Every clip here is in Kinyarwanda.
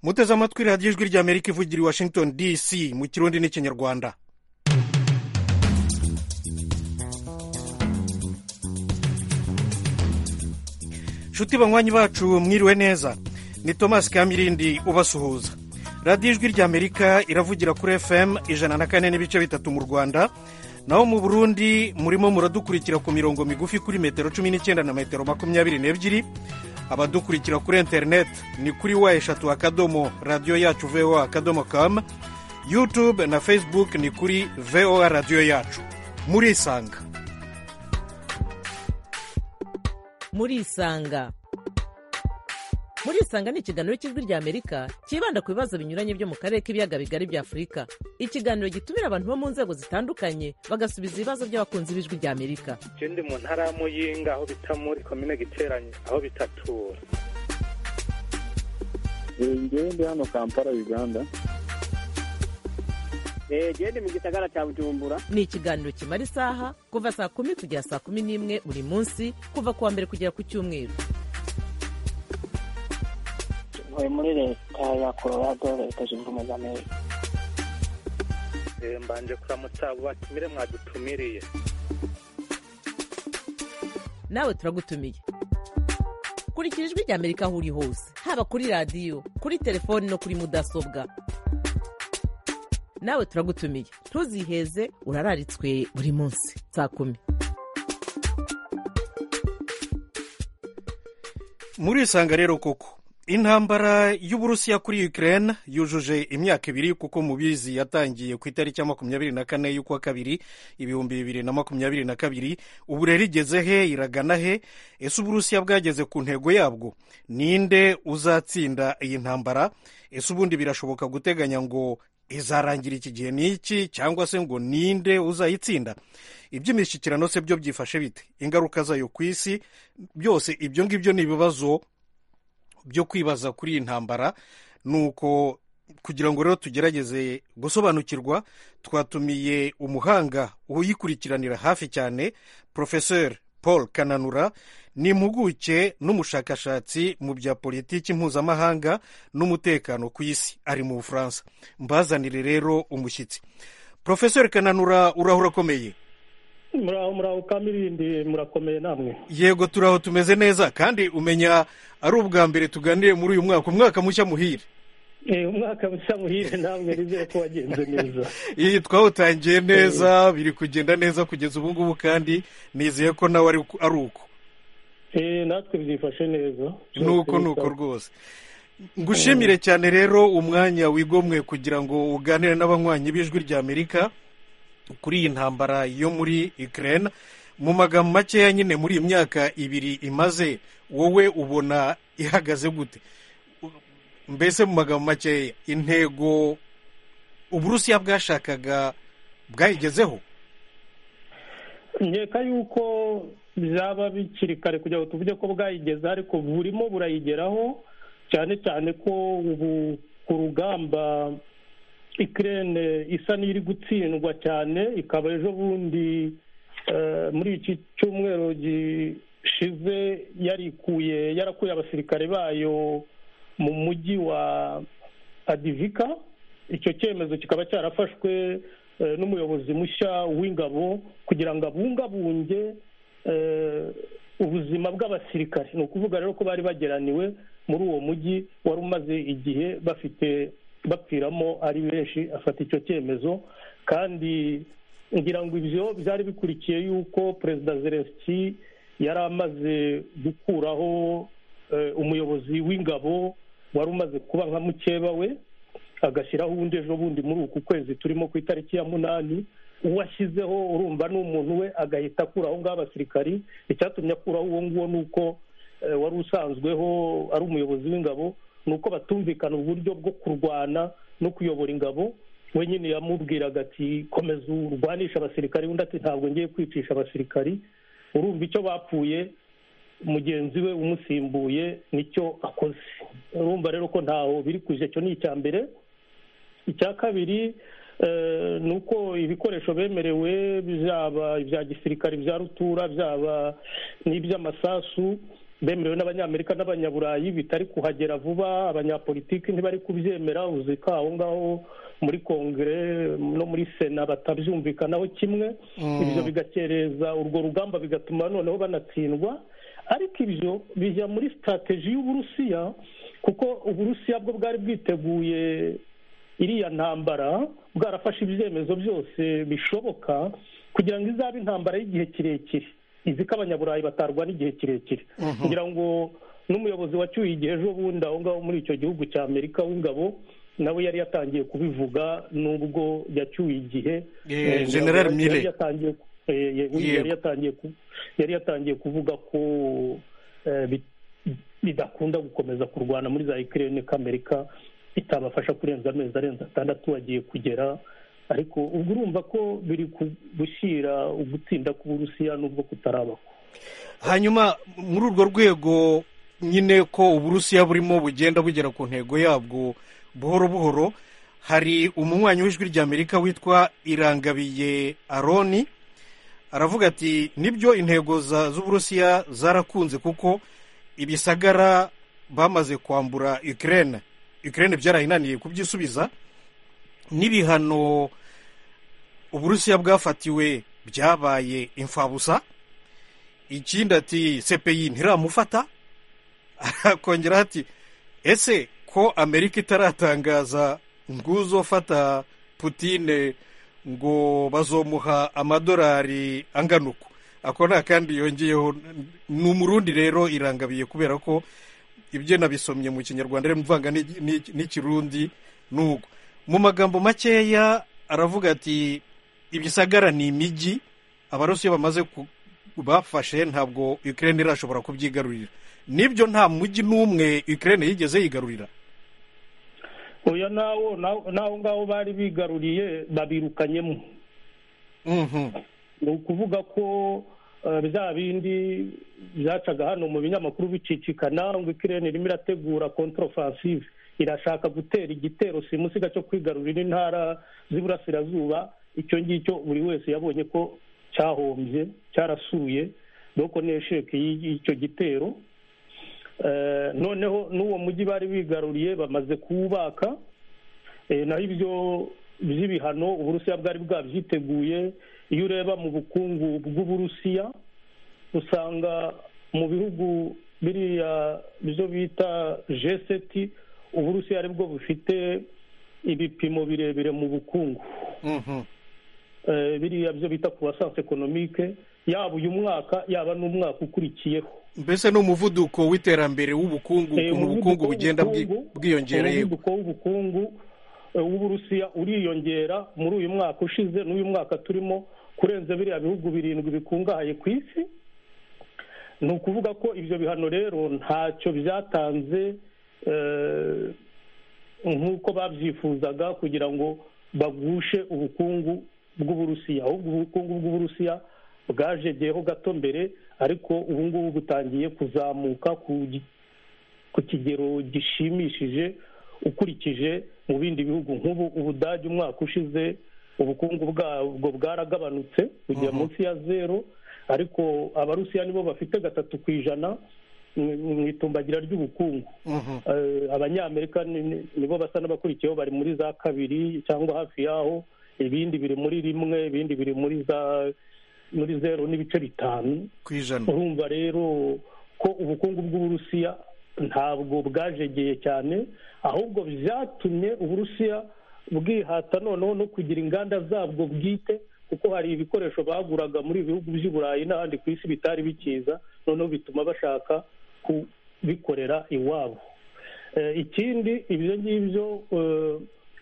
muteze amatwi radiyo ijwi ry'amerika ivugira i washington dc mu kirundi n'ikinyarwanda nshuti banywanyi bacu mwiriwe neza ni thomas kamirindi ubasuhuza radiyo ijwi ry'amerika iravugira kuri fm ijana na kane n'ibice bitatu mu rwanda naho mu burundi murimo muradukurikira ku mirongo migufi kuri metero cumi n'icyenda na metero makumyabiri n'ebyiri abadukurikira kuri interineti ni kuri wa eshatu akadomo radiyo yacu voa akadomo kamu yutube na facebook ni kuri voa radiyo yacu murisanga murisanga murisanga ni ikiganiro cy'ijwi ry'amerika cyibanda ku bibazo binyuranye byo mu karere k'ibiyaga bigari bya afurika ikiganiro gitumira abantu bo mu nzego zitandukanye bagasubiza ibibazo by'abakunzi b'ijwi ry'amerika ndi mu ntara ya muyinga aho bita muri komine giteranye aho bitatura ngewe ndi hano kampala uganda ndi mu gisagara cya bujumbura ni ikiganiro kimara isaha kuva saa kumi kugera saa kumi n'imwe buri munsi kuva ku wa mbere kugera ku cyumweru ntuye muri leta ya colorado leta zunze ubumwe za amerika mbanje kuramutsa abo batumire mwadutumiriye nawe turagutumiye kurikira ijwi ry'amerika aho uri hose haba kuri radiyo kuri telefoni no kuri mudasobwa nawe turagutumiye ntuziheze urararitswe buri munsi saa kumi murisanga rero koko intambara y'uburusiya kuri ukraine yujuje imyaka ibiri kuko mubizi yatangiye ku itariki ya makumyabiri na kane y'ukwa kabiri ibihumbi bibiri na makumyabiri na kabiri ubu rero igeze he iragana he ese uburusiya bwageze ku ntego yabwo ninde uzatsinda iyi ntambara ese ubundi birashoboka guteganya ngo izarangira iki gihe n'iki cyangwa se ngo ninde uzayitsinda iby'imishyikirano se byo byifashe bite ingaruka zayo ku isi byose ibyo ngibyo ni ibibazo byo kwibaza kuri iyi ntambara ni uko kugira ngo rero tugerageze gusobanukirwa twatumiye umuhanga uyikurikiranira hafi cyane porofeseri paul kananura ni impuguke n'umushakashatsi mu bya politiki mpuzamahanga n'umutekano ku isi ari mu bufaransa mbazanire rero umushyitsi porofeseri kananura urahura akomeye muraho muraho kamirindi murakomeye namwe yego turaho tumeze neza kandi umenya ari ubwa mbere tuganire muri uyu mwaka umwaka mushya muhire umwaka mushya muhire namwe nizere ko wagenze neza iyi twawutangiye neza biri kugenda neza kugeza ubu ngubu kandi nizeye ko nawe ari uko natwe byifashe neza nuko nuko rwose ngushimire cyane rero umwanya wigomwe kugira ngo uganire n'abanywanyi b'ijwi ry'amerika kuri iyi ntambara yo muri Ukraine mu magambo makeya nyine muri iyi myaka ibiri imaze wowe ubona ihagaze gute mbese mu magambo makeya intego uburusiya bwashakaga bwayigezeho nkeka yuko byaba bikiri kare kugira ngo tuvuge ko bwayigezeho ariko burimo burayigeraho cyane cyane ko ubu ku rugamba ikirere isa n'iri gutsindwa cyane ikaba ejo bundi muri iki cyumweru gishize yarikuye yarakuye abasirikare bayo mu mujyi wa adivika icyo cyemezo kikaba cyarafashwe n'umuyobozi mushya w'ingabo kugira ngo abungabunge ubuzima bw'abasirikare ni ukuvuga rero ko bari bageraniwe muri uwo mujyi wari umaze igihe bafite bapfiramo ari benshi afata icyo cyemezo kandi ngira ngo ibyo byari bikurikiye yuko perezida zelenski yari amaze gukuraho umuyobozi w'ingabo wari umaze kuba nka mukeba we agashyiraho ubundi ejo bundi muri uku kwezi turimo ku itariki ya munani uwashyizeho urumva ni umuntu we agahita akuraho ngaho abasirikari icyatumye akuraho uwo nguwo ni uko wari usanzweho ari umuyobozi w'ingabo ni uko batumvikana uburyo bwo kurwana no kuyobora ingabo we nyine yamubwiraga ati komeza urwanisha abasirikari undi ati ntabwo ngiye kwicisha abasirikari urumva icyo bapfuye mugenzi we umusimbuye nicyo akoze urumva rero ko ntaho biri kuje icyo ni icya mbere icya kabiri ni uko ibikoresho bemerewe byaba ibya gisirikari bya rutura byaba n'iby'amasasu bemerewe n'abanyamerika n'abanyaburayi bitari kuhagera vuba abanyapolitiki ntibari kubyemera uzi ko aho ngaho muri kongere no muri sena batabyumvikanaho kimwe ibyo bigakereza urwo rugamba bigatuma noneho banatsindwa ariko ibyo bijya muri sitateji y'uburusiya kuko uburusiya bwo bwari bwiteguye iriya ntambara bwarafashe ibyemezo byose bishoboka kugira ngo izabe intambara y'igihe kirekire izi ko abanyaburayi batarwana igihe kirekire kugira ngo n'umuyobozi wacyuye igihe ejo bundi aho ngaho muri icyo gihugu cya amerika w'ingabo nawe yari yatangiye kubivuga n'ubwo yacyuye igihe general mire yari yatangiye kuvuga ko bidakunda gukomeza kurwana muri za ikirere ko amerika itabafasha kurenza amezi arenze atandatu bagiye kugera ariko ubwo urumva ko biri gushyira ugutsinda k'uburusiya n'ubwo kutarabaho hanyuma muri urwo rwego nyine ko uburusiya burimo bugenda bugera ku ntego yabwo buhoro buhoro hari umunywanyi w'ijwi ry'amerika witwa irangabiye aroni aravuga ati nibyo intego z'uburusiya zarakunze kuko ibisagara bamaze kwambura ikirere ikirere byarayinaniye kubyisubiza n'ibihano uburusiya bwafatiwe byabaye imfabusa ikindi ati sepeyi ntiramufata akongeraho ati ese ko amerika itaratangaza nguzofata putine ngo bazomuha amadolari angana uko ako nta kandi yongeyeho ni umurundi rero irangabiye kubera ko ibyo nabisomye mu kinyarwanda rero mvanga n'ikirundi n'ubwo mu magambo makeya aravuga ati ibisagara ni imijyi abarusiya bamaze bafashe ntabwo ikirere irashobora kubyigarurira nibyo nta mujyi n'umwe ikirere yigeze yigarurira uyu n'aho ngaho bari bigaruriye babirukanyemo ni ukuvuga ko bya bindi byacaga hano mu binyamakuru bicicikana ngo ikirere irimo irategura kontorofasive irashaka gutera igitero simusiga cyo kwigarurira intara z'iburasirazuba icyo ngicyo buri wese yabonye ko cyahombye cyarasuye doko n'esheke y'icyo gitero noneho n'uwo mujyi bari bigaruriye bamaze kuwubaka naho ibyo by'ibihano uburusiya bwari bwabyiteguye iyo ureba mu bukungu bw'uburusiya usanga mu bihugu biriya byo bita jeseti uburusiya aribwo bufite ibipimo birebire mu bukungu biriya byo bita ku basansi ekonomike yaba uyu mwaka yaba n'umwaka ukurikiyeho mbese ni umuvuduko w'iterambere w'ubukungu ukuntu ubukungu bugenda bwiyongereye umuvuduko w'ubukungu w'uburusiya uriyongera muri uyu mwaka ushize n'uyu mwaka turimo kurenza biriya bihugu birindwi bikungahaye ku isi ni ukuvuga ko ibyo bihano rero ntacyo byatanze nk'uko babyifuzaga kugira ngo bagushe ubukungu bw'uburusiya ahubwo ubukungu bw'uburusiya bwajegeyeho gato mbere ariko ubu ngubu butangiye kuzamuka ku kigero gishimishije ukurikije mu bindi bihugu nk'ubu ubudage umwaka ushize ubukungu bwabwo bwaragabanutse kujya munsi ya zero ariko abarusiya nibo bafite gatatu ku ijana mu itumbagira ry'ubukungu abanyamerika nibo basa n'abakurikiyeho bari muri za kabiri cyangwa hafi yaho ibindi biri muri rimwe ibindi biri muri za muri zeru n'ibice bitanu ku ijana urumva rero ko ubukungu bw'uburusiya ntabwo bwajegeye cyane ahubwo byatumye uburusiya bwihata noneho no kugira inganda zabwo bwite kuko hari ibikoresho baguraga muri ibihugu by'i burayi n'ahandi ku isi bitari bikiza noneho bituma bashaka kubikorera iwabo ikindi ibyo ngibyo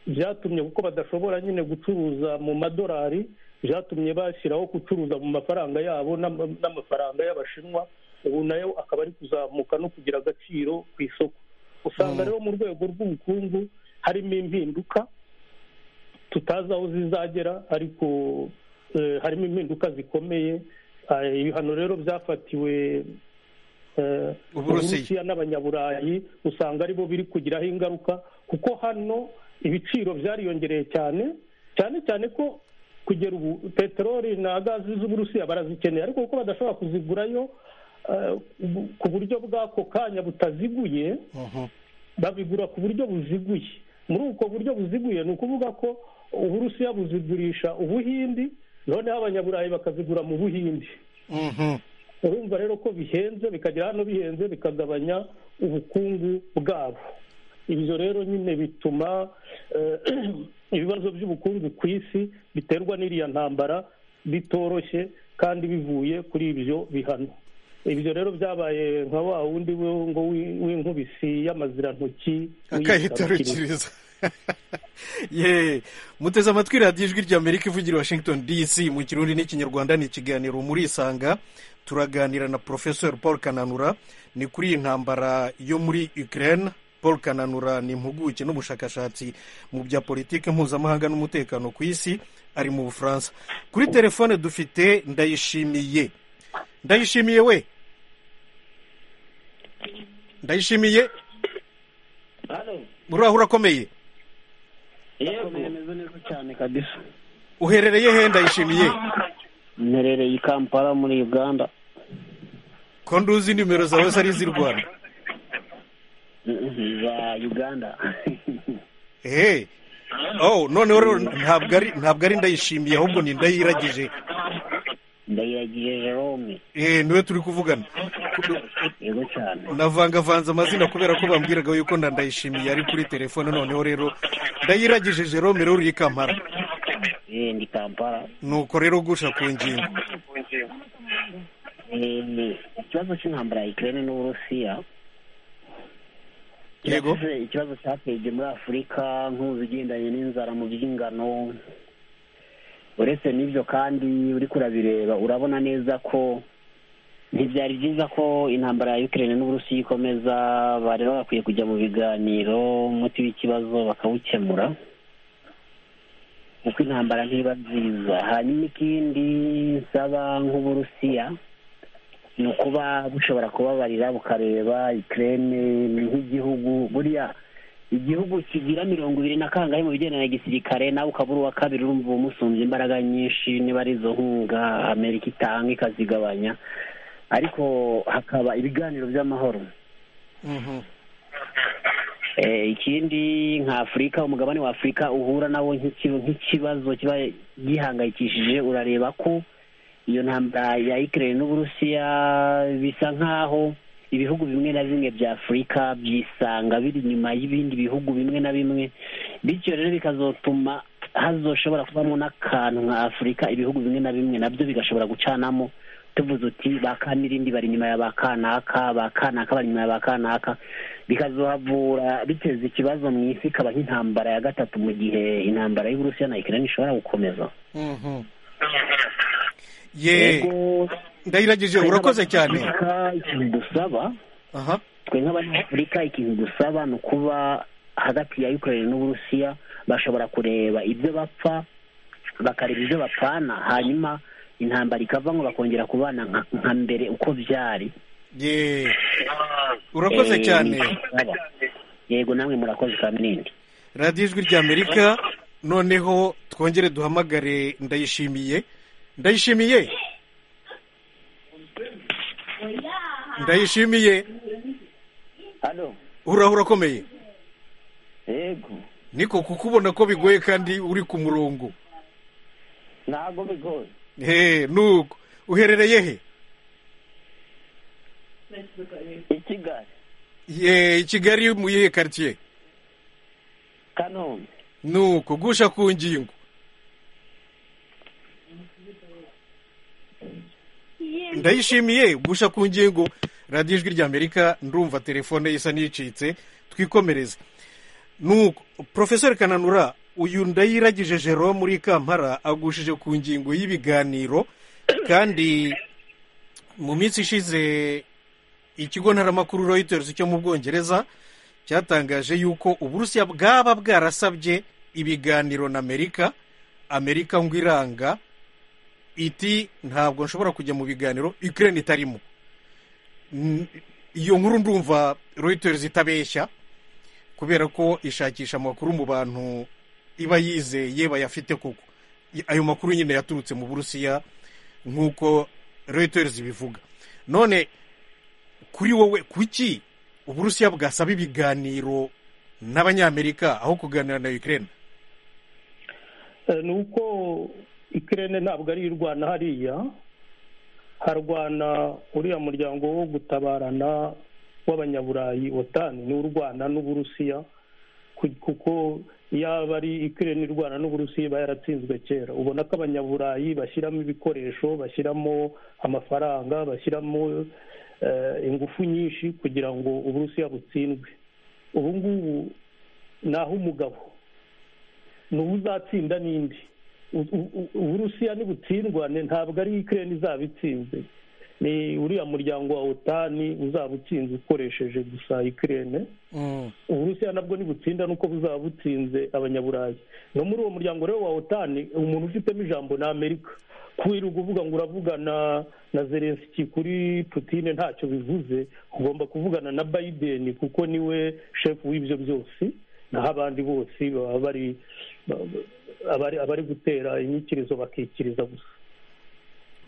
byatumye kuko badashobora nyine gucuruza mu madolari byatumye bashyiraho gucuruza mu mafaranga yabo n'amafaranga y'abashinwa ubu nayo akaba ari kuzamuka no kugira agaciro ku isoko usanga rero mu rwego rw'ubukungu harimo impinduka tutazi aho zizagera ariko harimo impinduka zikomeye ibihano rero byafatiwe uburusiya n'abanyaburayi usanga aribo biri kugiraho ingaruka kuko hano ibiciro byariyongereye cyane cyane cyane ko kugera ubu peteroli na gazi z'uburusiya barazikeneye ariko kuko badashobora kuzigurayo eh, bu- ku buryo bw'ako kanya butaziguye babigura ku buryo buziguye muri ubwo buryo buziguye ni ukuvuga ko uburusiya buzigurisha ubuhindi noneho abanyaburayi bakazigura mu buhindi Mhm. urumva rero ko bihenze bikagera hano bihenze bikagabanya ubukungu bwabo ibyo rero nyine bituma eh, ibibazo by'ubukungu ku isi biterwa n'iriya ntambara bitoroshye kandi bivuye kuri ibyo bihano ibyo rero byabaye nka wa wundi we- ngo wi- w'inkubisi y'amazirantoki w'iyitarakiriza. akayitarukiriza ye muteze amatwi radiyo ijwi rya amerika ivugira i washington dc mu kirundi n'ikinyarwanda ni ikiganiro murisanga turaganira na porofesori paul kananura ni kuri iyi ntambara yo muri ukraine paul kananura ni impuguke n'ubushakashatsi mu bya politiki mpuzamahanga n'umutekano ku isi ari mu bufaransa kuri telefone dufite ndayishimiye ndayishimiye we ndayishimiye uraho urakomeye yego meze neza cyane kabisa uherereye he ndayishimiye mperereye i kampala muri uganda ko nduzi nimero zawe zari iz'i rwanda za uganda ehe oh noneho rero ntabwo ari ntabwo ari ndayishimiye ahubwo ni ndayiragije ndayiragiye jerome eee niwe turi kuvugana yego cyane navangavanze amazina kubera ko bambwiraga yuko na ndayishimiye ari kuri telefone noneho rero ndayiragije jerome rero uri i kampala Eh, ndi kampala nuko rero gusha ku ngingo Eh, ikibazo cy'intambara ya ikirere n'uburusiya Yego. Yavuze ikibazo cyateje muri afurika nk'uzigendanye n'inzara mu by'ingano uretse n'ibyo kandi uri kurabireba urabona neza ko ntibyari byiza ko intambara ya ukirere n'uburusiya ikomeza bari bakwiye kujya mu biganiro umuti w'ikibazo bakawukemura kuko intambara ntiba nziza hanyuma ikindi nsaba nk'uburusiya ni ukuba bushobora kubabarira bukareba ikirere ni nk'igihugu buriya igihugu kigira mirongo ibiri na kangahe mu bigendanye na gisirikare nawe ukaba uri uwa kabiri urumva umusumbye imbaraga nyinshi niba ari izo nkunga amerika itanga ikazigabanya ariko hakaba ibiganiro by'amahoro Mhm. Eh, ikindi nka afurika umugabane wa afurika uhura nawo nk'iki- nk'ikibazo kiba gihangayikishije urareba ko iyo ntambara ya ikirere n'uburusiya bisa nk'aho ibihugu bimwe na bimwe bya afurika byisanga biri inyuma y'ibindi bihugu bimwe na bimwe bityo rero bikazotuma hazoshobora kubamo n'akantu nka afurika ibihugu bimwe na bimwe nabyo bigashobora gucanamo tuvuze uti ba kamirindi bari inyuma ya ba kanaka ba kanaka bari inyuma ya ba kanaka bikazohavura biteza ikibazo mu isi ikaba nk'intambara ya gatatu mu gihe intambara y'uburusiya na ikirere ishobora gukomeza Mhm. ye ndayiragije urakoze cyane Afurika, ikintu dusaba aha twe nk'abanyafurika ikintu dusaba ni ukuba hagati ya ukraine n'uburusiya bashobora kureba ibyo bapfa bakareba ibyo bapfana hanyuma intambara ikava ngo bakongera kubana nka- nka mbere uko byari ye urakoze Eh, cyane yego namwe murakoze kamirindi radiyo ijwi rya amerika noneho twongere duhamagare ndayishimiye ndayishimiye ndayishimiye hano uraho urakomeye yego niko kukubona ko bigoye kandi uri ku murongo ntabwo bigoye he nuko uherereye he i kigali ye i kigali mu yihe karitsiye kanombe nuko gusha ku ngingo ndayishimiye gusha ku ngingo radiyo ijwi rya amerika ndumva telefone isa n'icitse twikomereze nuko porofesori kananura uyu ndayiragije jerome muri kampala agushije ku ngingo y'ibiganiro kandi mu minsi ishize ikigo ntaramakuru reuters cyo mu bwongereza cyatangaje yuko uburusiya bwaba bwarasabye ibiganiro na amerika amerika ngo iranga iti ntabwo nshobora kujya mu biganiro ukraine itarimo N- iyo nkuru ndumva reuters itabeshya kubera ko ishakisha amakuru mu bantu iba yizeye bayafite koko I- ayo makuru nyine yaturutse mu burusiya nk'uko reuters ibivuga none kuri wowe kuki uburusiya bwasaba ibiganiro n'abanyamerika aho kuganira na Ukraine Eh, ni uko ikirere ntabwo ari irwana hariya harwana uriya muryango wo gutabarana w'abanyaburayi otani niwo urwana n'uburusiya ku- kuko yaba ari ikirere irwana n'uburusiya iba yaratsinzwe kera ubona ko abanyaburayi bashyiramo ibikoresho bashyiramo amafaranga bashyiramo eh, ingufu nyinshi kugira ngo uburusiya butsindwe ubu ngubu ni ah'umugabo ni uwo uzatsinda n'indi U- u- u- uburusiya nibutsindwa ni- ntabwo ari ikirere izaba itsinze ni uriya muryango wa otani uzaba utsinze ukoresheje gusa ikirere uburusiya nabwo nibutsinda nuko buzaba butsinze abanyaburayi no muri uwo muryango rero wa otani umuntu ufitemo ijambo ni amerika kwirirwa uvuga ngo uravugana na zelenski kuri putine ntacyo bivuze ugomba kuvugana na biden kuko niwe shefu w'ibyo byose naho abandi bose baba bari abari abari gutera inyikirizo bakikiriza gusa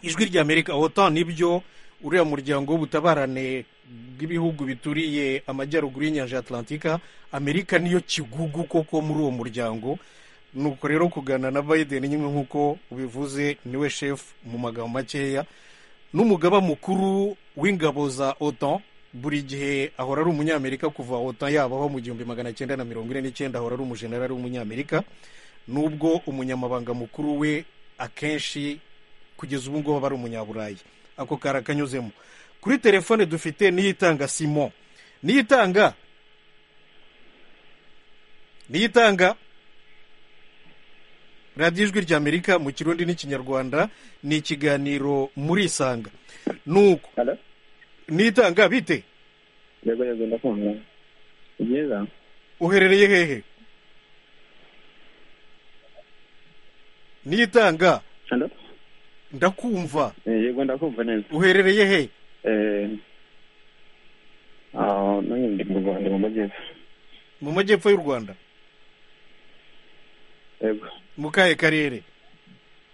ijwi rya amerika otan nibyo uriya muryango w'ubutabarane bw'ibihugu bituriye amajyaruguru y'inyanja ya atlantika amerika niyo kigugu koko muri uwo muryango nuko rero kuganira na biden nyine nk'uko ubivuze niwe shefu mu magambo makeya n'umugaba mukuru w'ingabo za otan buri gihe ahora ari umunyamerika kuva otan yabaho mu gihumbi magana cyenda na mirongo ine n'icyenda ahora ari umujenerali w'umunyamerika nubwo umunyamabanga mukuru we akenshi kugeza ubu ngubu aba ari umunyaburayi ako karakanyuzemo kuri telefone dufite niyitanga simon niyitanga niyitanga radiyo ijwi ry'amerika mu kirundi n'ikinyarwanda ni ikiganiro muri isanga nuko Hello? niyitanga bite yego yego ndakumva ni byiza uherereye hehe niyitanga Hello? ndakumva Eh, yego ndakumva neza uherereye hehe Eh, ah, nanjye ndi mu rwanda mu majyepfo mu majyepfo y'u rwanda yego mu kahe karere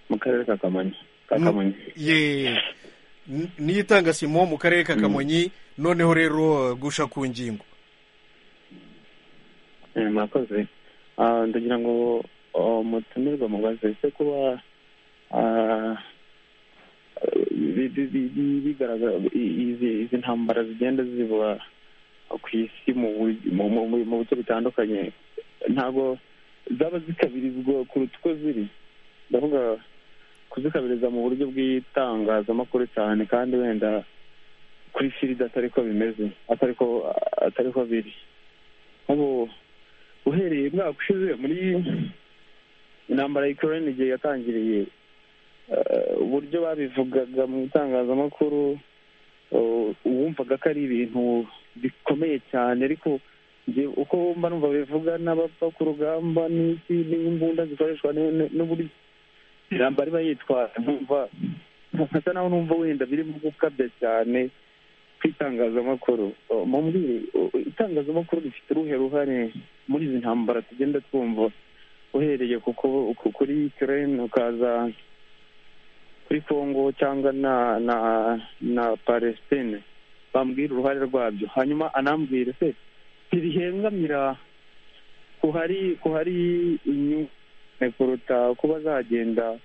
mu karere ka kamonyi ka kamonyi ye N- niyitanga simo mu karere ka Mm. kamonyi noneho rero gusha ku ngingo Eh, mwakoze Ah, ndagira ngo oh, mutumirwa mubaze ese kuba ah, bi- bi- bi- bi- bigaragara i- izi- izi ntambara zigenda ziba ku isi mu bu- mu- mu- mu- mu bice bitandukanye ntabwo zaba zikabirizwa kuruta uko ziri ndavuga kuzikabiriza mu buryo bw'itangazamakuru cyane kandi wenda kuri firida atari ko bimeze atari ko atari ko biri nk'ubu uhereye umwaka ushize muri intambara ya Ukraine igihe yatangiriye eh, uburyo babivugaga mu itangazamakuru eh, wumvaga ko ari ibintu bikomeye cyane ariko njye uko wumva numva bivuga n'abapfa ku rugamba n'isi n'imbunda zikoreshwa n- n- n'uburyo intambara iba yitwara nkumva nkasa naho numva wenda birimo gukabya cyane ku itangazamakuru Oh, mumbwire oh, itangazamakuru rifite uruhe ruhare muri izi ntambara tugenda twumva uhereye ku ku- ku- kuri Ukraine ukaza kuri Congo cyangwa na na na Palestine bambwira uruhare rwabyo hanyuma anambwira se ntibihengamira ko hari ko hari inyungu kuruta kuba zagenda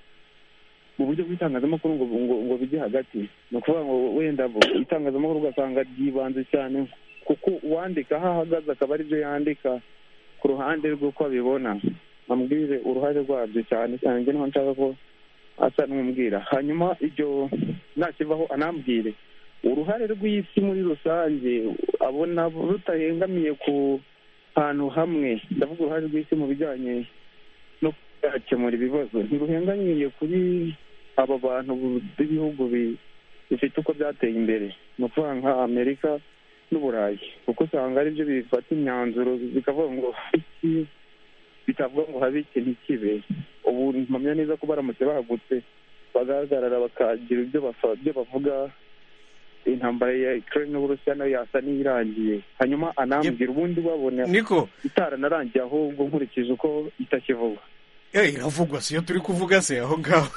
mu buryo bw'itangazamakuru ngo ngo ngo bijye hagati ni ukuvuga ngo wenda bo itangazamakuru ugasanga ryibanze cyane kuko uwandika aho ahagaze akaba aribyo yandika ku ruhande rw'uko abibona ambwire uruhare rwabyo cyane cyane njye niho nshaka ko asa n'umbwira hanyuma ibyo nakivaho anambwire uruhare rw'isi muri rusange abona rutahengamiye ku hantu hamwe ndavuga uruhare rw'isi mu bijyanye no kuzakemura ibibazo ntiruhengamiye kuri aba bantu b'ibihugu bi- bifite uko byateye imbere ni ukuvuga nka amerika n'uburayi kuko usanga aribyo bifata imyanzuro bikavuga ngo iki bitavuga ngo habe iki ntikibe ubu mpamya neza ko baramutse bahagutse bagahagarara bakagira ibyo bafa- ibyo bavuga intambara ya ukraine n'uburusiya nayo yasa n'iyirangiye hanyuma anambwira ubundi babona niko itaranarangiye ahubwo nkurikije uko itakivugwa eh, iravugwa siyo turi kuvuga se aho ngaho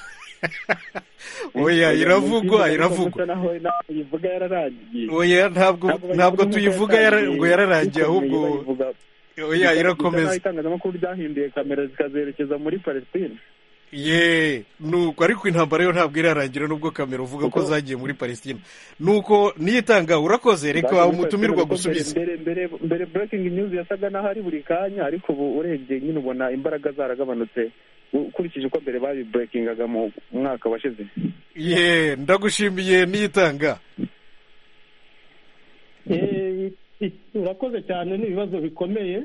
oya iravugwa iravugwa naho inama ivuga yararangiye oya ntabwo ntabwo tuyivuga yara- ngo yararangiye ahubwo oya irakomeza itangazamakuru ryahinduye kamera zikazerekeza muri palestine ye nuko ariko intambara yo ntabwo irarangira nubwo kamera uvuga ko zagiye muri palestina nuko niyitanga urakoze reka umutumirwa gusubiza mbere mbere mbere breaking news yasaga naho ari buri kanya ariko ubu urebye nyine ubona imbaraga zaragabanutse ukurikije uko mbere babiburekingaga mu mwaka washize ye ndagushimiye niyitanga Eh, i- urakoze cyane n'ibibazo bikomeye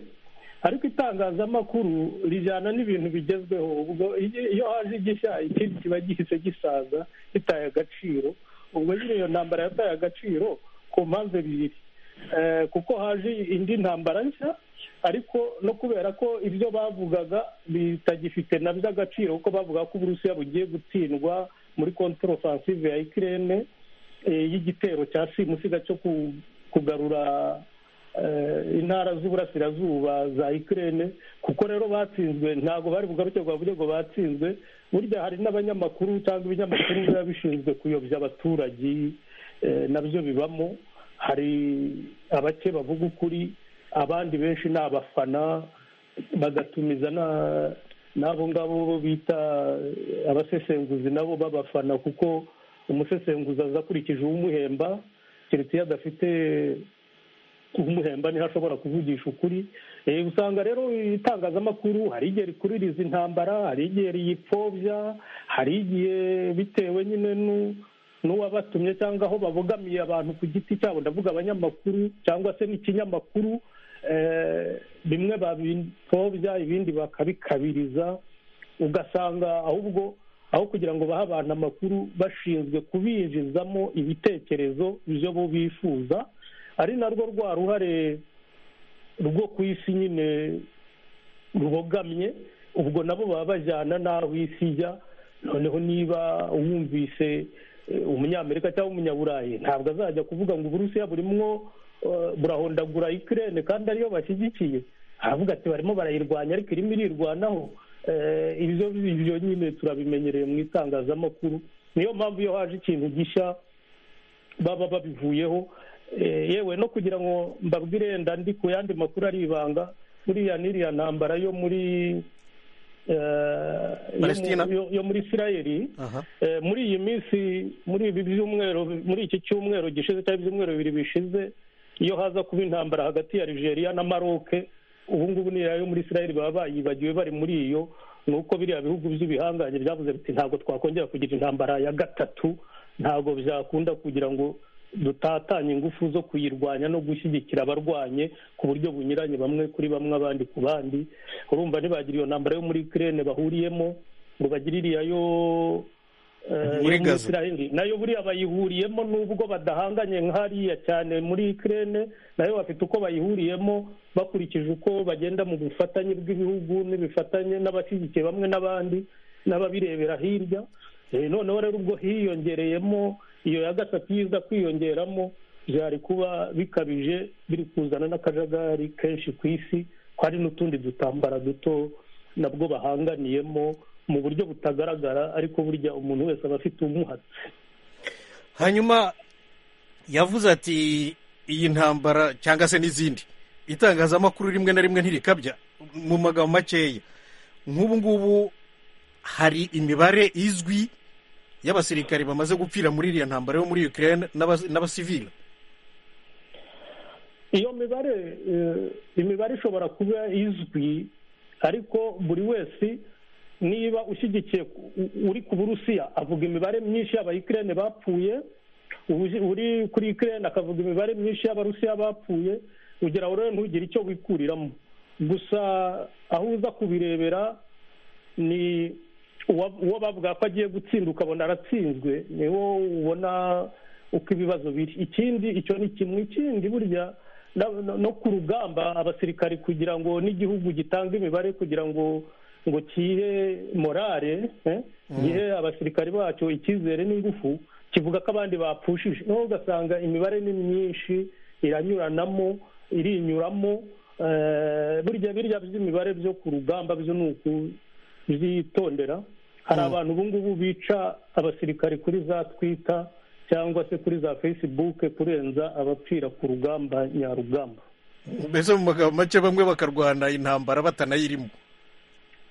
ariko itangazamakuru rijyana n'ibintu bigezweho ubwo iyo- iyo haje igishya ikindi kiba gihise gisaza gitaye agaciro ubwo nyine iyo ntambara yataye agaciro ku mpamvu ebyiri Eh, kuko haje indi ntambara nshya ariko no kubera ko ibyo bavugaga bitagifite na by'agaciro kuko bavuga ko uburusiya bugiye gutsindwa muri contre offensive ya ikirere y'igitero cya simusiga cyo ku- kugarura eh, intara z'uburasirazuba za ikirere kuko rero batsinzwe ntabwo bari bugaruke ngo bavuge ngo batsinzwe burya hari n'abanyamakuru cyangwa ibinyamakuru biba bishinzwe kuyobya abaturage eh, nabyo bibamo hari abake bavuga ukuri abandi benshi ni abafana bagatumiza na- n'abo ngabo bo bita eh, abasesenguzi nabo babafana kuko umusesenguzi aza akurikije uwumuhemba keretse iyo adafite umuhemba niho ashobora kuvugisha ukuri Eh, usanga rero itangazamakuru hari igihe rikuririza intambara hari igihe riyipfobya hari igihe bitewe nyine n'u- n'uwabatumye cyangwa aho babogamiye abantu ku giti cyabo ndavuga abanyamakuru cyangwa se n'ikinyamakuru eh, bimwe babipfobya ibindi bakabikabiriza ugasanga ahubwo aho kugira ngo bahe abantu amakuru bashinzwe kubinjizamo ibitekerezo byo bo bifuza ari narwo rwa ruhare rwo ku isi nyine rubogamye ubwo nabo baba bajyana n'aho isi ijya noneho niba uwumvise eh, umunyamerika cyangwa umunyaburayi ntabwo azajya kuvuga ngo uburusiya burimwo eh, burahondagura ikirere kandi ariyo bashyigikiye aravuga ati barimo barayirwanya ariko irimo irirwanaho Eh, ibyo ibyo nyine turabimenyereye mu itangazamakuru niyo mpamvu iyo haje ikintu gishya baba babivuyeho Eh, yewe no kugira ngo mbabwire wenda ndi ku yandi makuru ari ibanga buriya n'iriya ntambara yo muri eh, yo mu- Palestina. yo- yo muri isirayeli Aha. Eh, muri iyi minsi muri ibi byumweru muri iki cyumweru gishize cyangwa ibyumweru bibiri bishize iyo haza kuba intambara hagati ya Nigeria na Maroc ubu ngubu ni yo muri Israel baba bayibagiwe bari muri iyo ni uko biriya bihugu by'ibihangange byavuze biti ntabwo twakongera kugira intambara ya gatatu ntabwo byakunda kugira ngo dutatanye ingufu zo kuyirwanya no gushyigikira abarwanye ku buryo bunyuranye bamwe kuri bamwe abandi ku bandi urumva ntibagira iyo ntambara yo muri Ukraine bahuriyemo ngo bagire iriya yo eh, Muri yo Gaza. Israel. nayo buriya bayihuriyemo nubwo badahanganye nk'hariya cyane muri Ukraine nayo bafite uko bayihuriyemo bakurikije uko bagenda mu bufatanye bw'ibihugu n'ibifatanye n'abashyigikiye bamwe n'abandi n'ababirebera hirya Eh, noneho rero ubwo hiyongereyemo iyo ya gatatu iza kwiyongeramo byari kuba bikabije biri kuzana n'akajagari kenshi ku isi ko hari n'utundi dutambara duto nabwo bahanganiyemo mu buryo butagaragara ariko burya umuntu wese aba afite umuhatse hanyuma yavuze ati iyi ntambara cyangwa se n'izindi itangazamakuru rimwe na rimwe ntirikabya mu magambo makeya nk'ubu ngubu hari imibare izwi y'abasirikare bamaze gupfira muri iriya ntambara yo muri Ukraine n'abas- n'abasivili iyo mibare eh, imibare ishobora kuba izwi ariko buri wese niba ushyigikiye ku- u- uri ku burusiya avuga imibare myinshi y'abayikirene bapfuye uzi- uri kuri ikirene akavuga imibare myinshi y'abarusiya bapfuye kugira ngo rero ntugire icyo wikuriramo gusa aho uza kubirebera ni uwa- uwo bavuga ko agiye gutsinda ukabona aratsinzwe ni wo ubona uko ibibazo biri ikindi icyo ni kimwe ikindi burya na- no- no ku rugamba abasirikari kugira ngo n'igihugu gitanga imibare kugira ngo ngo kihe morale eh, gihe abasirikari bacyo icyizere n'ingufu kivuga ko abandi bapfushije noneho ugasanga imibare ni myinshi iranyuranamo irinyuramo eh, burya birya by'imibare byo ku rugamba byo ni uku byitondera hari abantu ubu ngubu bica abasirikare kuri za twita cyangwa se kuri za facebook kurenza abapfira ku rugamba nyarugamba mbese mu magambo make bamwe bakarwana intambara batanayirimo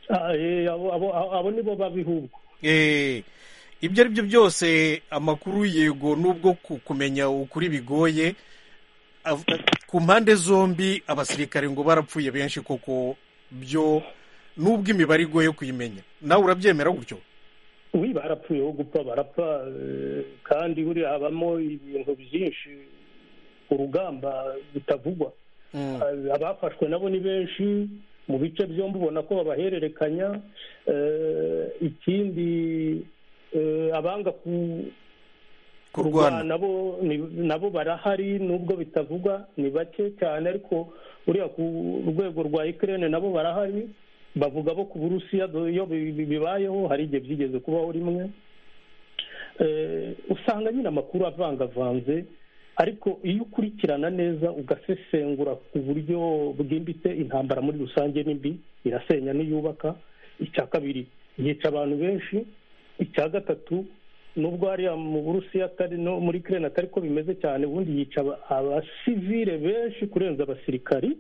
Ah, eh, abo abo- abo nibo babihubwo Eh, ibyo ari byo byose amakuru yego nubwo ku- kumenya ukuri bigoye av- ku mpande zombi abasirikare ngo barapfuye benshi koko byo nubwo imibare igoye kuyimenya nawe urabyemera gutyo wi barapfuyeho gupfa barapfa eh, kandi buriya habamo ibintu byinshi urugamba bitavugwa Mm. Ah, abafashwe nabo ni benshi mu bice byombi ubona ko babahererekanya Eh, ikindi eh, abanga ku- kurwana kurwana nabo ni- nabo barahari nubwo bitavugwa ni bake cyane ariko uriya ku rwego rwa ikirere nabo barahari bavuga bo ku burusiya do- iyo bi- bi- bibayeho hari igihe byigeze kubaho rimwe Eh, usanga nyine amakuru avangavanze ariko iyo ukurikirana neza ugasesengura ku buryo bwimbitse intambara muri rusange ni mbi irasenya n'iyubaka icya kabiri yica abantu benshi icya gatatu nubwo hariya mu burusiya atari no muri kirena atari ko bimeze cyane ubundi yica aba- abasivile benshi kurenza abasirikari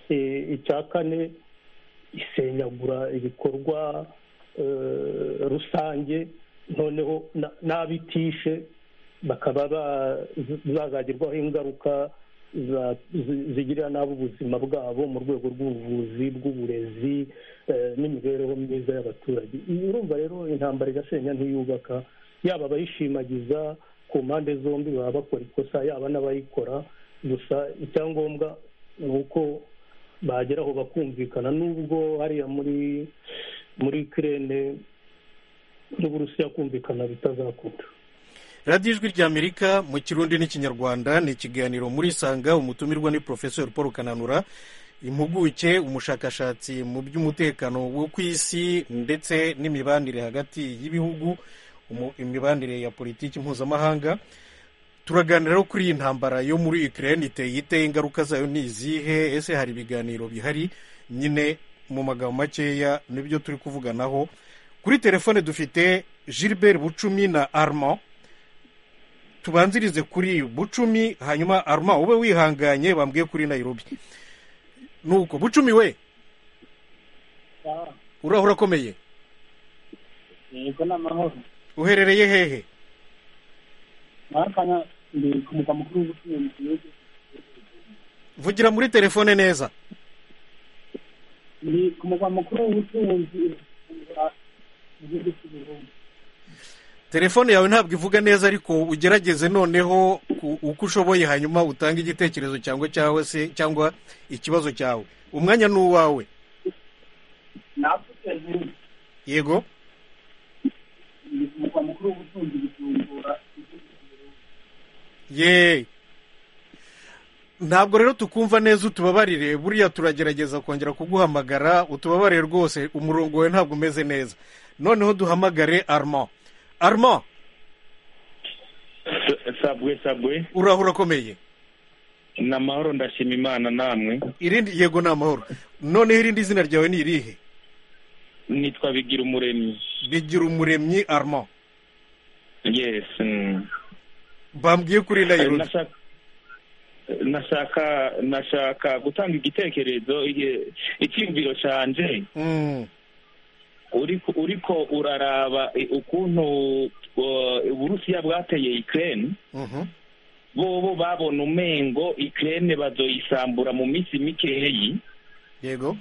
Eh, icya kane isenyagura ibikorwa eh, rusange noneho na- n'abitishe bakaba ba- bazagirwaho ingaruka za- zi- zigirira nabi ubuzima bwabo mu rwego rw'ubuvuzi bw'uburezi eh, n'imibereho myiza y'abaturage I- urumva rero intambara igasenya ntiyubaka yaba abayishimagiza ku mpande zombi baba bakora ikosa yaba n'abayikora gusa icyangombwa ni uko bagera aho bakumvikana nubwo hariya muri muri kirene n'uburusiya kumvikana bitazakunda radiyo ijwi ry'amerika mu kirundi n'ikinyarwanda ni ikiganiro muri sanga umutumirwa ni porofesori paul kananura impuguke umushakashatsi mu by'umutekano wo ku isi ndetse n'imibanire hagati y'ibihugu umu- imibanire ya politiki mpuzamahanga turaganira rero kuri iyi ntambara yo muri ukraine iteye ite ingaruka zayo ni izihe ese hari ibiganiro bihari nyine mu magambo makeya nibyo turi kuvuganaho kuri telefone dufite gilbert bucumi na armand tubanzirize kuri bucumi hanyuma aruma ube wihanganye bambwiye kuri nayirobi nuko bucumi we uraho urakomeye yego ni amahoro uherereye hehe mwakanya ndi ku mugwa mukuru w'ubucuruzi mu gihugu vugira muri telefone neza ndi ku mugwa mukuru w'ubucuruzi mu gihugu cy'uburundi telefone yawe ntabwo ivuga neza ariko ugerageze noneho ku- uko ushoboye hanyuma utange igitekerezo cyangwa cyawe se cyangwa ikibazo cyawe umwanya ni uwawe navuze nti yego ndi ku mugwa mukuru w'ubucuruzi bucumbura igihugu cy'uburundi ye ntabwo rero tukumva neza utubabarire buriya turagerageza kongera kuguhamagara utubabarire rwose umurongo wawe ntabwo umeze neza noneho duhamagare armand armand sabwe sabwe uraho urakomeye ni amahoro ndashima imana namwe irindi yego ni amahoro noneho irindi zina ryawe ni irihe nitwa bigira umuremyi bigira umuremyi armand yes mm. bambwiye kuri nayirobi Nashaka- nashaka nashaka gutanga igitekerezo iye- icyiyumviro canje Mm, uriko uriko uraraba i- ukuntu uh, uburusiya bwateye ukraine mhm. bobo babona umengo ukraine bazoyisambura mu minsi mikeyi yego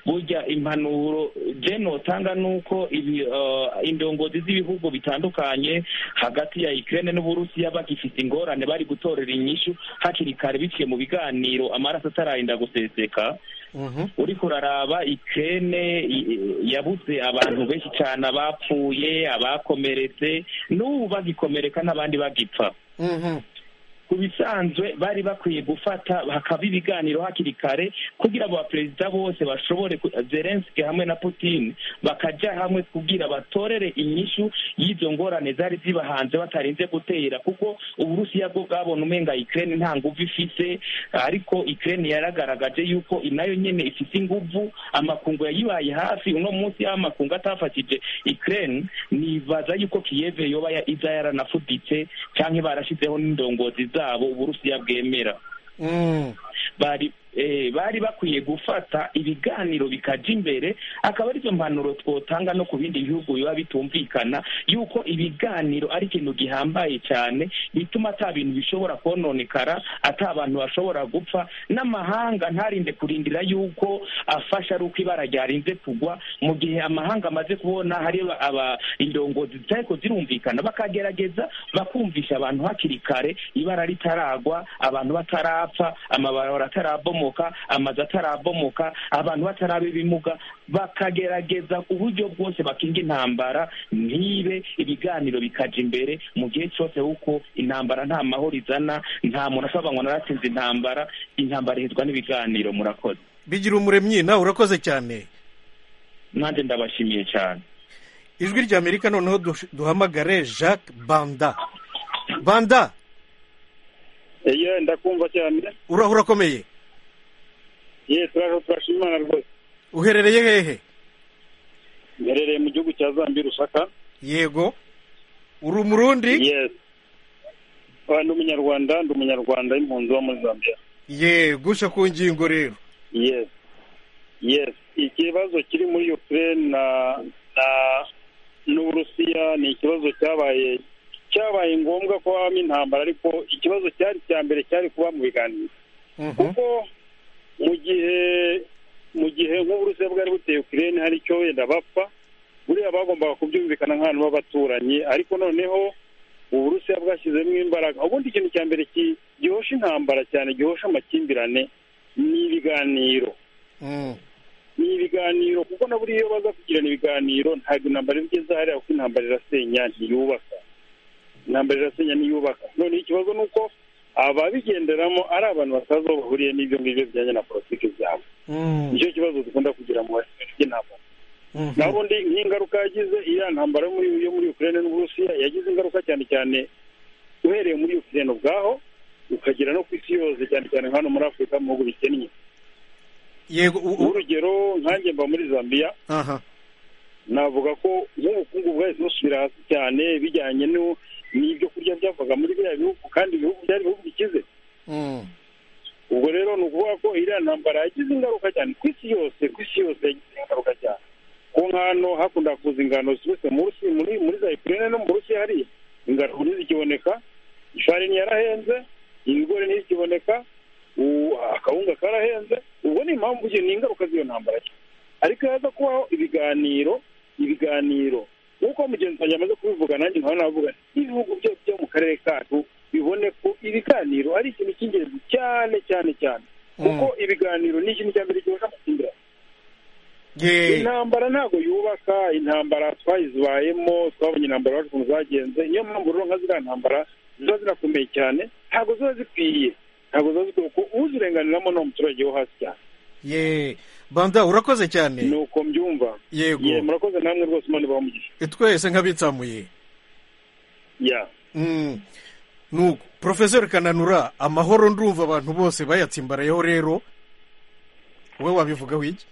burya impanuro je notanga nuko ibi uh, indongozi z'ibihugu bitandukanye hagati ya Ukraine n'Uburusiya bagifite ingorane bari gutorera inyishu hakiri kare biciye mu biganiro amaraso atarayinda guseseka Mhm. uri kuraraba Ukraine i- i- yabuze abantu benshi cyane abapfuye abakomeretse n'ubu bagikomereka n'abandi bagipfa Mhm. ku bisanzwe bari bakwiye gufata hakaba ibiganiro hakiri kare kugira abo baperezida bose bashobore ku- zelenski hamwe na putin bakajya hamwe kugira batorere inyishu y'izo ngorane zari zibahanze batarinze gutera kuko uburusiya bwo bwabona umenga ukraine nta nguvu ifise ariko ukraine yaragaragaje yuko nayo nyene ifise inguvu amakungu yayibaye hafi uno munsi aho amakungu atafashije ukraine nibaza yuko kiyeve yoba ya- iza yaranafuditse canke barashizeho n'indongozi zabo uburusiya bwemera Mm. bari eh, bari bakwiye gufata ibiganiro bikaja imbere akaba arizo mpanuro twotanga no ku bindi bihugu biba bitumvikana yuko ibiganiro ari ikintu gihambaye cyane bituma ata bintu bishobora kononekara ata abantu bashobora gupfa n'amahanga ntarinde kurindira yuko afasha ari uko ibara ryarinze kugwa mu gihe amahanga amaze kubona hari aba- aba indongozi zitariko zirumvikana bakagerageza bakumvisha abantu hakiri kare ibara ritaragwa abantu batarapfa amabarabara atarabomoka amazu atarabomoka abantu bataraba ibimuga bakagerageza uburyo bwose bakinga intambara ntibe ibiganiro bikaja imbere mu gihe cyose kuko intambara nta mahoro izana nta muntu asaba ngo naratsinze intambara intambara ihezwa n'ibiganiro murakoze bigira umuremyi nawe urakoze cyane nanjye ndabashimiye cyane ijwi rya amerika noneho dush- duhamagare jacques banda banda iyo ndakumva cyane urahura akomeye ye turaho turashima imana rwose uherereye hehe mperereye mu gihugu cya zambi rusaka yego uri umurundi yes Ah, ndi umunyarwanda ndi umunyarwanda impunzi wo muri zambia yego uje ku ngingo rero yes yes ikibazo kiri muri ukraine na na n'uburusiya ni ikibazo cyabaye cyabaye ngombwa ko habamo intambara ariko ikibazo cyari icya mbere cyari kuba mu biganiro Mhm. kuko mu gihe mu gihe nk'uburusiya bwari buteye ukirene hari icyo wenda bapfa buriya bagombaga kubyumvikana nk'abantu b'abaturanyi ariko noneho uburusiya bwashyizemo imbaraga ubundi ikintu cya mbere ki- gihosha intambara cyane gihosha amakimbirane ni ibiganiro Mm. ni ibiganiro kuko na buriya iyo baza kugirana ibiganiro ntabwo intambara iba igeze hariya kuko intambara irasenya ntiyubaka intambara irasenya ntiyubaka none ikibazo ni uko ababigenderamo ari abantu batazi aho bahuriye n'ibyo ngibyo bijyanye na politiki zabo Mm. nicyo kibazo dukunda kugira mu baturage by'intambara Mhm. naho ubundi nk'ingaruka yagize iriya ntambara yo muri yo muri ukraine n'uburusiya yagize ingaruka cyane cyane uhereye muri ukraine ubwaho ukagera no ku isi yose cyane cyane nka hano muri afurika mu bihugu bikennye yego u- u- urugero nkanjye mba muri zambia aha navuga ko nk'ubukungu bwahise busubira hasi cyane bijyanye no- n'ibyo kurya byavaga muri biriya bihugu kandi ibihugu byari ibihugu bikize Mm. ubwo rero ni ukuvuga ko iriya ntambara yagize ingaruka cyane ku isi yose ku isi yose yagize ingaruka cyane ku nkano hakunda kuza ingano ziturutse mu rusi muri muri za ukraine no mu rusiya hariya ingano ntizikiboneka ifarini yarahenze ibigori ntizikiboneka u- akawunga karahenze ubwo ni impamvu iyo ni ingaruka z'iyo ntambara ariko haza kubaho ibiganiro ibiganiro nk'uko mugenzi wanjye amaze kubivuga nanjye nkaba navuga nti, ibihugu byo byo mu karere kacu bibone ko ibiganiro ari ikintu cy'ingenzi cyane cyane cyane kuko ibiganiro ni ikintu cya mbere gihosha amakimbirane Ye- intambara ntabwo yubaka intambara twayizibayemo twabonye intambara wacu ukuntu zagenze niyo mpamvu rero nka ziriya ntambara ziba zirakomeye cyane ntabwo ziba zikwiye ntabwo ziba zikwiye kuko uzirenganiramo ni umuturage wo hasi cyane ye banda urakoze ni cyane uko mbyumva ye yego murakoze namwe rwose imana ibaha umugisha twese nk'abitsamuye ya Mm. nuko porofeseri kananura amahoro ndumva abantu bose bayatsimbarayeho rero wowe wabivuga wiki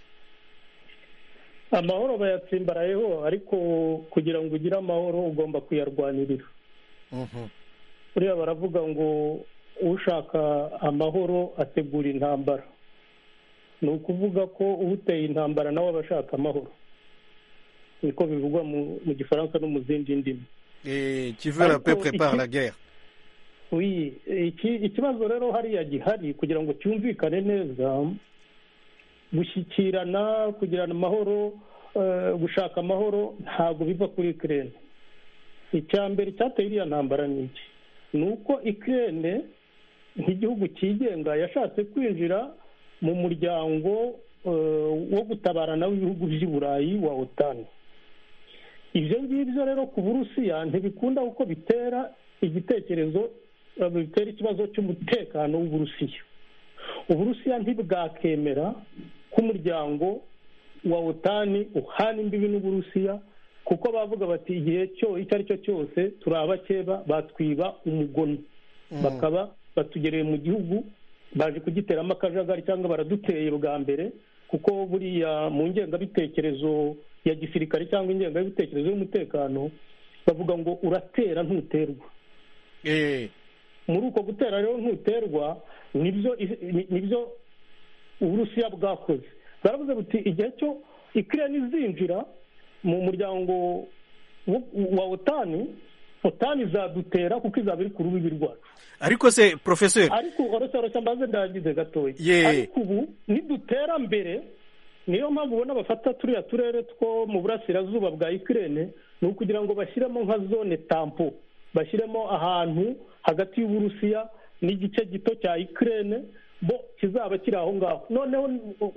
amahoro bayatsimbarayeho ariko kugira ngo ugire amahoro ugomba kuyarwanirira Mhm. buriya baravuga ngo ushaka amahoro ategura intambara ni ukuvuga ko uteye intambara nawe aba ashaka amahoro niko bivugwa mu- mu gifaransa no mu zindi ndimi Eh, qui veut la paix Ariko prépare iki- la guerre Oui, iki ikibazo rero hariya gihari kugira ngo cyumvikane neza gushyikirana kugirana amahoro eh, gushaka amahoro ntabwo biva kuri ikirere icya mbere cyateye iriya ntambara ni iki ni uko ikirere nk'igihugu cyigenga yashatse kwinjira mu muryango eh, wo gutabarana w'ibihugu by'i burayi wa otani ibyo ngibyo rero ku burusiya ntibikunda kuko bitera igitekerezo eh, bitera ikibazo cy'umutekano w'uburusiya uburusiya ntibwakemera ko umuryango wa otani uhana imbibi n'uburusiya kuko bavuga bati igihe cyo icyo ari cyo cyose turi abakeba batwiba umugono bakaba batugereye mu gihugu baje kugiteramo akajagari cyangwa baraduteye bwa mbere kuko buriya mu ngengabitekerezo ya gisirikare cyangwa ingengabitekerezo y'umutekano bavuga ngo uratera ntuterwa Eh, muri uko gutera rero ntuterwa nibyo nibyo uburusiya bwakoze bwaravuze buti igihe cyo ikirere izinjira mu muryango wo- wa otani otani izadutera kuko izaba iri ku rubibi rwacu ariko se porofeseri ariko oroshya oroshya mbaze ndagize gatoya Ye. ariko ubu nidutera mbere niyo mpamvu ubona bafata turiya turere two mu burasirazuba bwa ikirere ni ukugira ngo bashyiremo nka zone tampo bashyiremo ahantu hagati y'uburusiya n'igice gito cya ikirere bo kizaba kiri aho ngaho noneho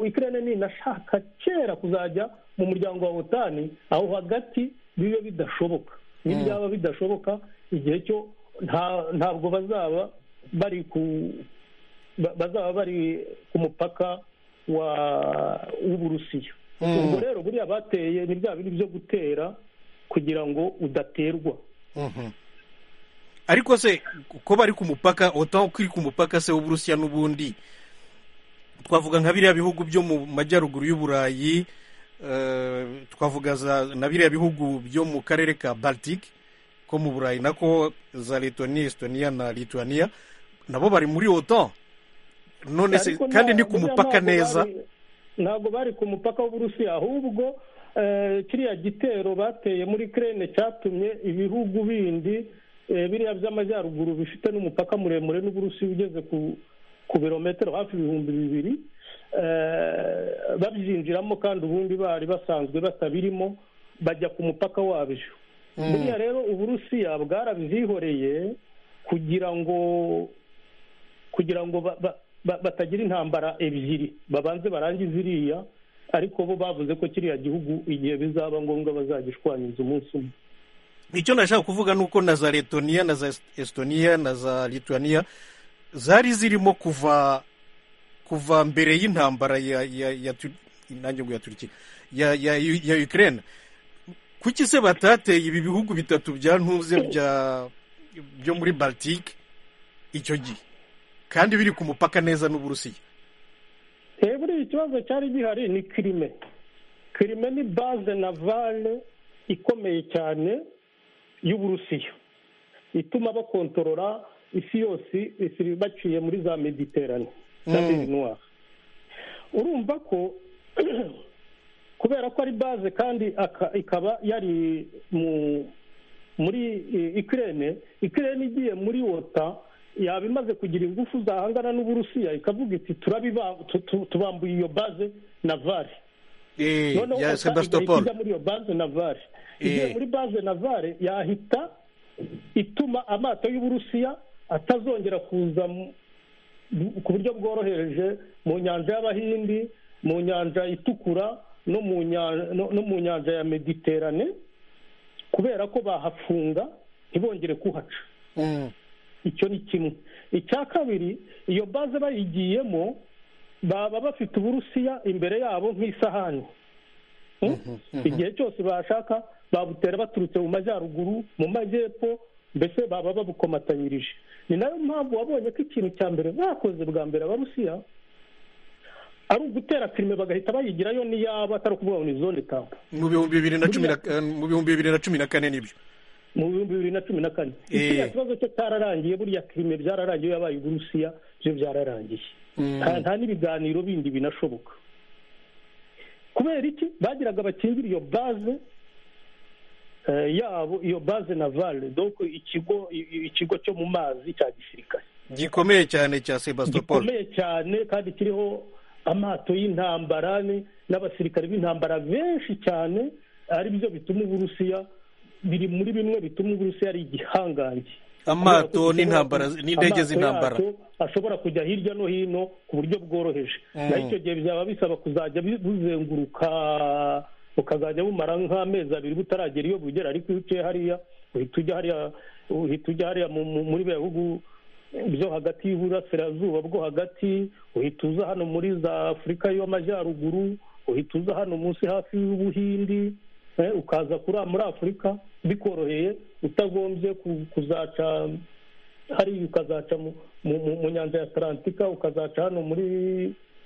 ikirere ninashaka kera kuzajya mu muryango wa otani aho hagati bibe bidashoboka n'ibyaba bidashoboka igihe cyo nta- ntabwo bazaba bari ku ba- bazaba bari ku mupaka wa w'uburusiya Mm. ubwo rero buriya bateye ni bya bindi byo gutera kugira ngo udaterwa Mhm. ariko se ko bari ku mupaka otaho ko iri ku mupaka se w'uburusiya n'ubundi twavuga nka biriya bihugu byo mu majyaruguru y'uburayi eh, twavuga za- na biriya bihugu byo mu karere ka baltic ko mu burayi nako za letoniya estonia na lituania nabo bari muri otan none se Ariko kandi nta- ni ku buriya mupaka ntabwo neza bari- ntabwo bari ku mupaka w'uburusiya ahubwo eh, kiriya gitero bateye muri kirene cyatumye ibihugu bindi eh, biriya by'amajyaruguru bifite n'umupaka muremure n'uburusiya ugeze ku ku birometero hafi ibihumbi bibiri eh, babyinjiramo kandi ubundi bari basanzwe batabirimo bajya ku mupaka wabyo buriya rero uburusiya bwarabyihoreye kugira ngo kugira ngo ba- ba- ba- batagira intambara ebyiri babanze barangize iriya ariko bo bavuze ko kiriya gihugu igihe bizaba ngombwa bazagishwanyiriza umunsi umwe icyo nashaka kuvuga ni uko na za letoniya na za estonia na za lituania zari zirimo kuva kuva mbere y'intambara ya ya ya Tu- nanjye ngo ya turikiya ya ya ya ukraine kuki se batateye ibi bihugu bitatu bya ntuze bya byo muri baltic icyo gihe kandi biri ku mupaka neza n'uburusiya Eh, buriya ikibazo cyari gihari ni kirime kirime ni baze navale ikomeye cyane y'uburusiya ituma bakontorora isi yose isi baciye muri za mediterane za Mm. Mer Noire. urumva ko kubera ko ari baze kandi aka- ikaba yari mu muri eh, ikirere ikirere igiye muri wota yaba imaze kugira ingufu zahangana n'uburusiya ikavuga iti turabiba- tu- tu- tubambuye iyo baze navale eh noneho ya Osaka sebastopol igahita ijya muri iyo baze navale Eh. igiye muri baze navale yahita ituma amato y'uburusiya atazongera kuza mu- mu- ku buryo bworoheje mu nyanja y'abahindi mu nyanja itukura no mu nyanja- no- no mu nyanja ya mediterane kubera ko bahafunga ntibongere kuhaca Mm. icyo ni kimwe icya kabiri iyo baze bayigiyemo baba bafite uburusiya imbere yabo nk'isahani Hmm? igihe cyose bashaka babutera baturutse mu majyaruguru mu majyepfo mbese baba babukomatanyirije ni nayo mpamvu wabonye ko ikintu cya mbere bakoze bwa mbere abarusiya ari ugutera firime bagahita bayigirayo n'iyaba atari ukuvuga ngo ni zone tampa mu bihumbi bibiri na cumi na mu bihumbi bibiri na cumi na kane nibyo mu bihumbi bibiri na cumi na kane Eh. kiriya kibazo cyo cyararangiye buriya kirime byararangiye iyo yabaye uburusiya byo byararangiye nta nta n'ibiganiro bindi binashoboka kubera iki bagiraga bakingire iyo baze eh, yabo iyo baze navale donc ikigo i- i- ikigo cyo mu mazi cya gisirikare gikomeye cyane cya sebastopol gikomeye cyane kandi kiriho amato y'intambara ni- n'abasirikare b'intambara benshi cyane ari byo bituma uburusiya biri muri bimwe bituma uburusiya ari igihangange amato n'intambara n'indege amato z'intambara yacu ashobora kujya hirya no hino ku buryo bworoheje Mm. naho icyo gihe byaba bisaba kuzajya bu- buzenguruka bukazajya bumara nk'amezi abiri butaragera iyo bugera ariko iyo uciye hariya uhita ujya hariya uhita ujya hariya mu- mu- muri biriya bihugu byo hagati y'uburasirazuba bwo hagati uhita uza hano muri za afurika y'amajyaruguru uhita uza hano munsi hafi y'ubuhindi eh, ukaza kuri muri afurika bikoroheye utagombye ku- kuzaca hariya ukazaca mu- mu mu- mu nyanja ya atalantika ukazaca hano muri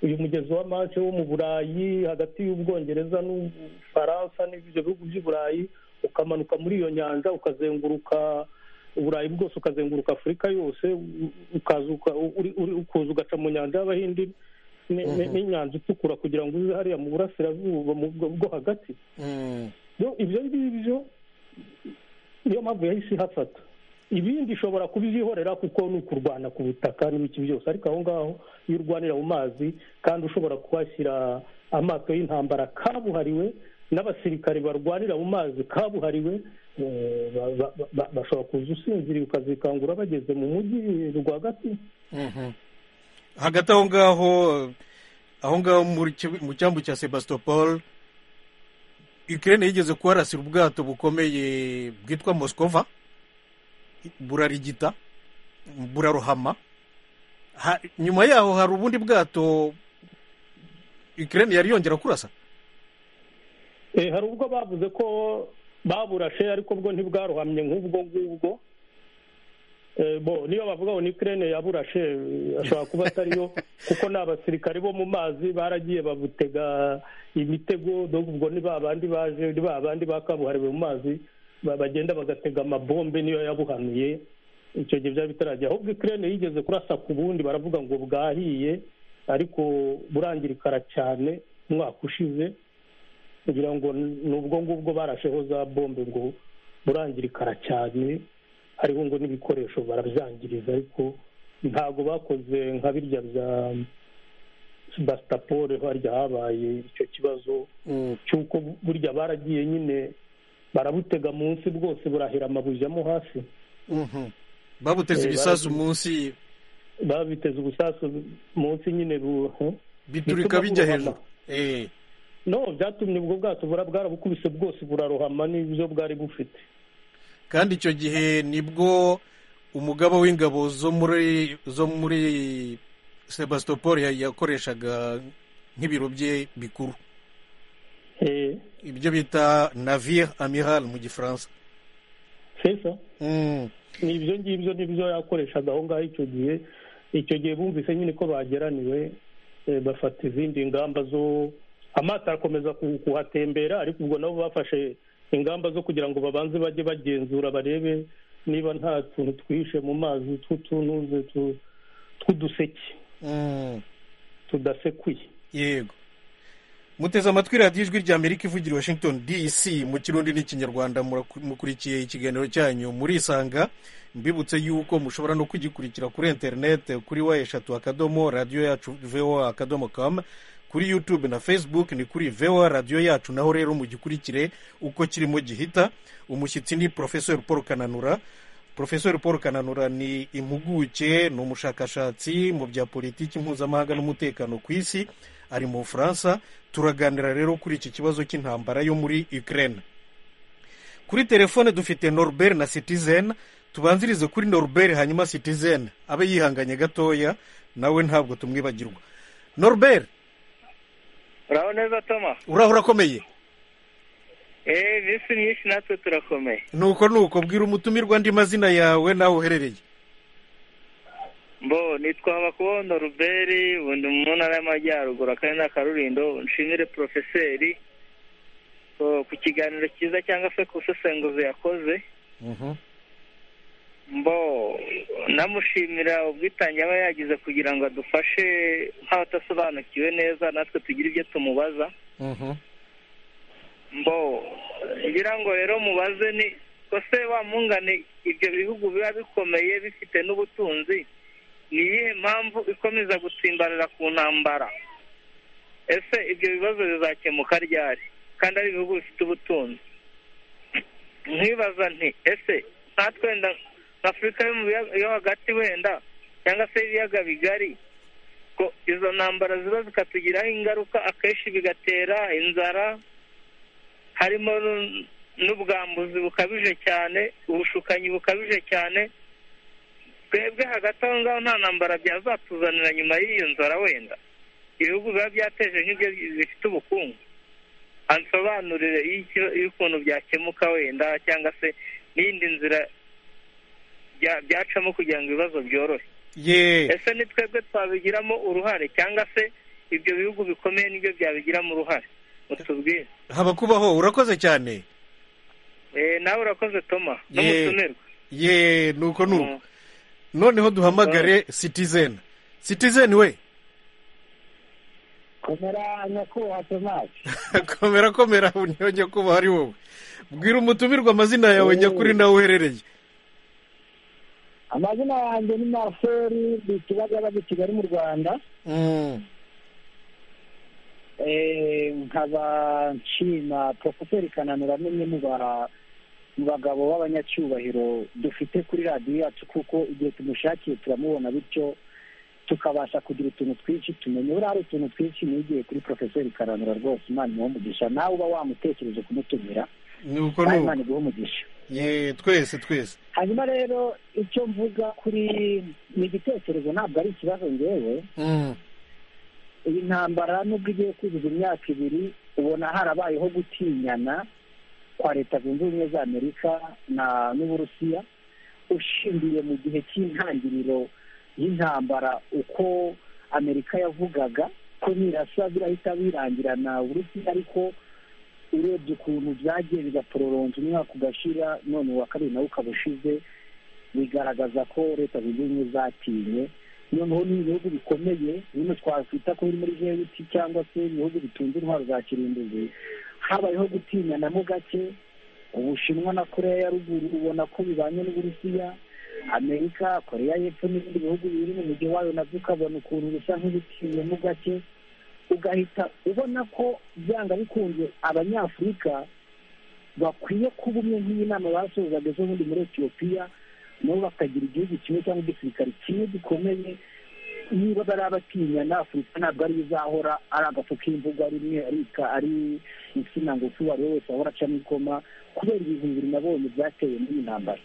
uyu mugezi wa manche wo mu burayi hagati y'ubwongereza n'ubufaransa n'ibyo bihugu by'i burayi ukamanuka muri iyo nyanja ukazenguruka uburayi bwose ukazenguruka afurika yose u- ukaza uka- uri- uri- ukuza ugaca mu nyanja y'abahindi ni- ni- n'inyanja itukura kugira ngo uze hariya mu burasirazuba mu bwo bwo hagati Mm. yo ibyo ngibyo niyo mpamvu yahise ihafata ibindi ishobora kubyihorera kuko ni ukurwana ku butaka n'ibiki byose ariko aho ngaho iyo urwanira mu mazi kandi ushobora kuhashyira amato y'intambara kabuhariwe n'abasirikare barwanira mu mazi kabuhariwe eh, ba- ba- ba- bashobora kuza usinziriye ukazikangura bageze mu mujyi rwagati Mhm. hagati aho ngaho aho ngaho muri kibu- mu cyambu cya sebastopol ukraine yigeze kuharasira ubwato bukomeye bwitwa moskova burarigita burarohama Ha- nyuma yaho hari ubundi bwato ukraine yari yongera kurasa Eh, hari ubwo bavuze ko baburashe ariko bwo ntibwarohamye nk'ubwo ngubwo Eh, bo niyo bavuga ngo ni Ukraine yaburashe eh, ashobora kuba atariyo kuko ni abasirikare bo mu mazi baragiye babutega imitego donc ubwo ni ba bandi baje ni ba bandi bakabuhariwe mu mazi ba- bagenda bagatega amabombe niyo yabuhanuye icyo gihe byari bitaragiye ahubwo Ukraine yigeze kurasa ku bundi baravuga ngo bwahiye ariko burangirikara cyane umwaka ushize kugira ngo ni ubwo ngubwo barasheho za bombe ngo burangirikara cyane hariho ngo n'ibikoresho barabyangiriza ariko ntabwo bakoze nka birya bya basitapore harya habaye icyo kibazo cy'uko burya baragiye nyine barabutega munsi bwose burahera amabujyamo hasi Mhm. babuteze Eh, ibisasu baragiye. munsi babiteze ubusasu munsi nyine bu- biturika bituma bijya burohama. hejuru Eh. no byatumye ubwo bwato bura- bwarabukubise bwose burarohama n'ibyo bwari bufite kandi icyo gihe nibwo umugaba w'ingabo zo muri zo muri sebastopol ya- yakoreshaga nk'ibiro bye bikuru Eh, ibyo bita navire amiral mu gifaransa sesa Mm. ni ibyo ngibyo nibyo yakoreshaga aho ngaho icyo gihe icyo gihe bumvise nyine ko bageraniwe eh, bafata izindi ngamba zo amato arakomeza ku- kuhatembera ariko ubwo nabo bafashe ingamba zo kugira ngo babanze bajye bagenzura barebe niba nta tuntu twihishe mu mazi tw'utunuze tu- tw'uduseke Mm. tudasekuye yego muteze amatwi radiyo ijwi rya amerika ivugira i washington dc mu kirundi n'ikinyarwanda muraku- mukurikiye ikiganiro cyanyu murisanga mbibutse yuko mushobora no kugikurikira kuri interinete kuri wa eshatu akadomo radiyo yacu voa akadomo kamu kuri youtube na facebook ni kuri voa radiyo yacu naho rero mugikurikire uko kirimo gihita umushyitsi ni porofesori paul kananura porofesori paul kananura ni impuguke ni umushakashatsi mu bya politiki mpuzamahanga n'umutekano ku isi ari mu bufaransa turaganira rero kuri iki kibazo cy'intambara yo muri ukraine kuri telefone dufite norbert na citizen tubanzirize kuri norbert hanyuma citizen abe yihanganye gatoya nawe ntabwo tumwibagirwa norbert uraho neza toma uraho urakomeye eee bisi myinshi natwe turakomeye nuko nuko bwira umutumirwa andi mazina yawe n'aho uherereye mbo nitwa habakubondo ruberi ubundi mu ntara y'amajyaruguru akarere na karulindo nshimire porofeseri so, ku kiganiro cyiza cyangwa se ku busesenguzi yakoze mbo namushimira ubwitange aba yagize kugira ngo adufashe nk'abatasobanukiwe neza natwe tugire ibyo tumubaza mbo ngira ngo rero mubaze ni kose wamungane ibyo bihugu biba bikomeye bifite n'ubutunzi ni iyihe mpamvu ikomeza gutsimbarara ku ntambara ese ibyo bibazo bizakemuka ryari kandi ari ibihugu bifite ubutunzi nkibaza nti ese natwe wenda nka afurika yo mu biyaga- yo hagati wenda cyangwa se ibiyaga bigari ko izo ntambara ziba zikatugiraho ingaruka akenshi bigatera inzara harimo n'u- n'ubwambuzi bukabije cyane ubushukanyi bukabije cyane twebwe hagati aho ngaho nta ntambara byazatuzanira nyuma y'iyo nzara wenda ibihugu biba byateje nk'ibyo bifite ubukungu ansobanurire icyo- ukuntu byakemuka wenda cyangwa se n'iyindi nzira bya- byacamo kugira ngo ibibazo byorohe ye ese ni twebwe twabigiramo uruhare cyangwa se ibyo bihugu bikomeye nibyo byabigiramo uruhare mutubwire haba kubaho urakoze cyane Eh, nawe urakoze toma ye n'umutumirwa ye nuko nuko noneho duhamagare citizen citizen we komera nyakubahwa tomasi komera komera niyo nyakubahwa ari wowe bwira umutumirwa amazina yawe nyakuri nawe uherereye amazina yanjye ni marcel ni kibagabaga i kigali mu rwanda Mm. Eh, nkaba nshima porofeseri kananura n'umwe mu ba- mu bagabo b'abanyacyubahiro dufite kuri radiyo yacu kuko igihe tumushakiye turamubona bityo tukabasha kugira utuntu twinshi tumenya buriya hari utuntu twinshi nigiye kuri porofeseri kananura rwose imana imuhe umugisha nawe uba wamutekereje kumutumira nuko nawe nuko imana iguhe umugisha ye twese twese hanyuma rero icyo mvuga kuri ni igitekerezo ntabwo ari ikibazo ngewe Mm. iyi ntambara nubwo igiye kuzuza imyaka ibiri ubona harabayeho gutinyana kwa leta zunze ubumwe za amerika na n'uburusiya ushingiye mu gihe cy'intangiriro y'intambara uko amerika yavugaga ko nirasa birahita birangirana uburusiya ariko urebye ukuntu byagiye bigapororonswa umwaka ugashira none uwa kabiri nawe ukaba ushize bigaragaza ko leta zunze ubumwe zatinye noneho ni ibihugu bikomeye bino twakwita ko biri muri jbt cyangwa se ibihugu bitunze intwaro za kirimbuzi habayeho gutinyanamo gake ubushinwa na koreya ya ruguru ubona ko bibanye n'uburusiya amerika koreya y'epfo n'ibindi bihugu biri mu mujyi wayo nabyo ukabona ukuntu bisa nk'ibitinyemo gake ugahita ubona ko byanga bikunze abanyafurika bakwiye kuba umwe nk'iyi nama basozaga ejo bundi muri etiyopiya nabo bakagira igihugu kimwe cyangwa igisirikare kimwe gikomeye niba bari abatinyana afurika ntabwo ariyo izahora ari agafu k'imvugo ari imwe arika ari insina ngufi uwo ari we wese ahora acamo ikoma kubera ibintu bibiri nabonye byateye muri iyi ntambara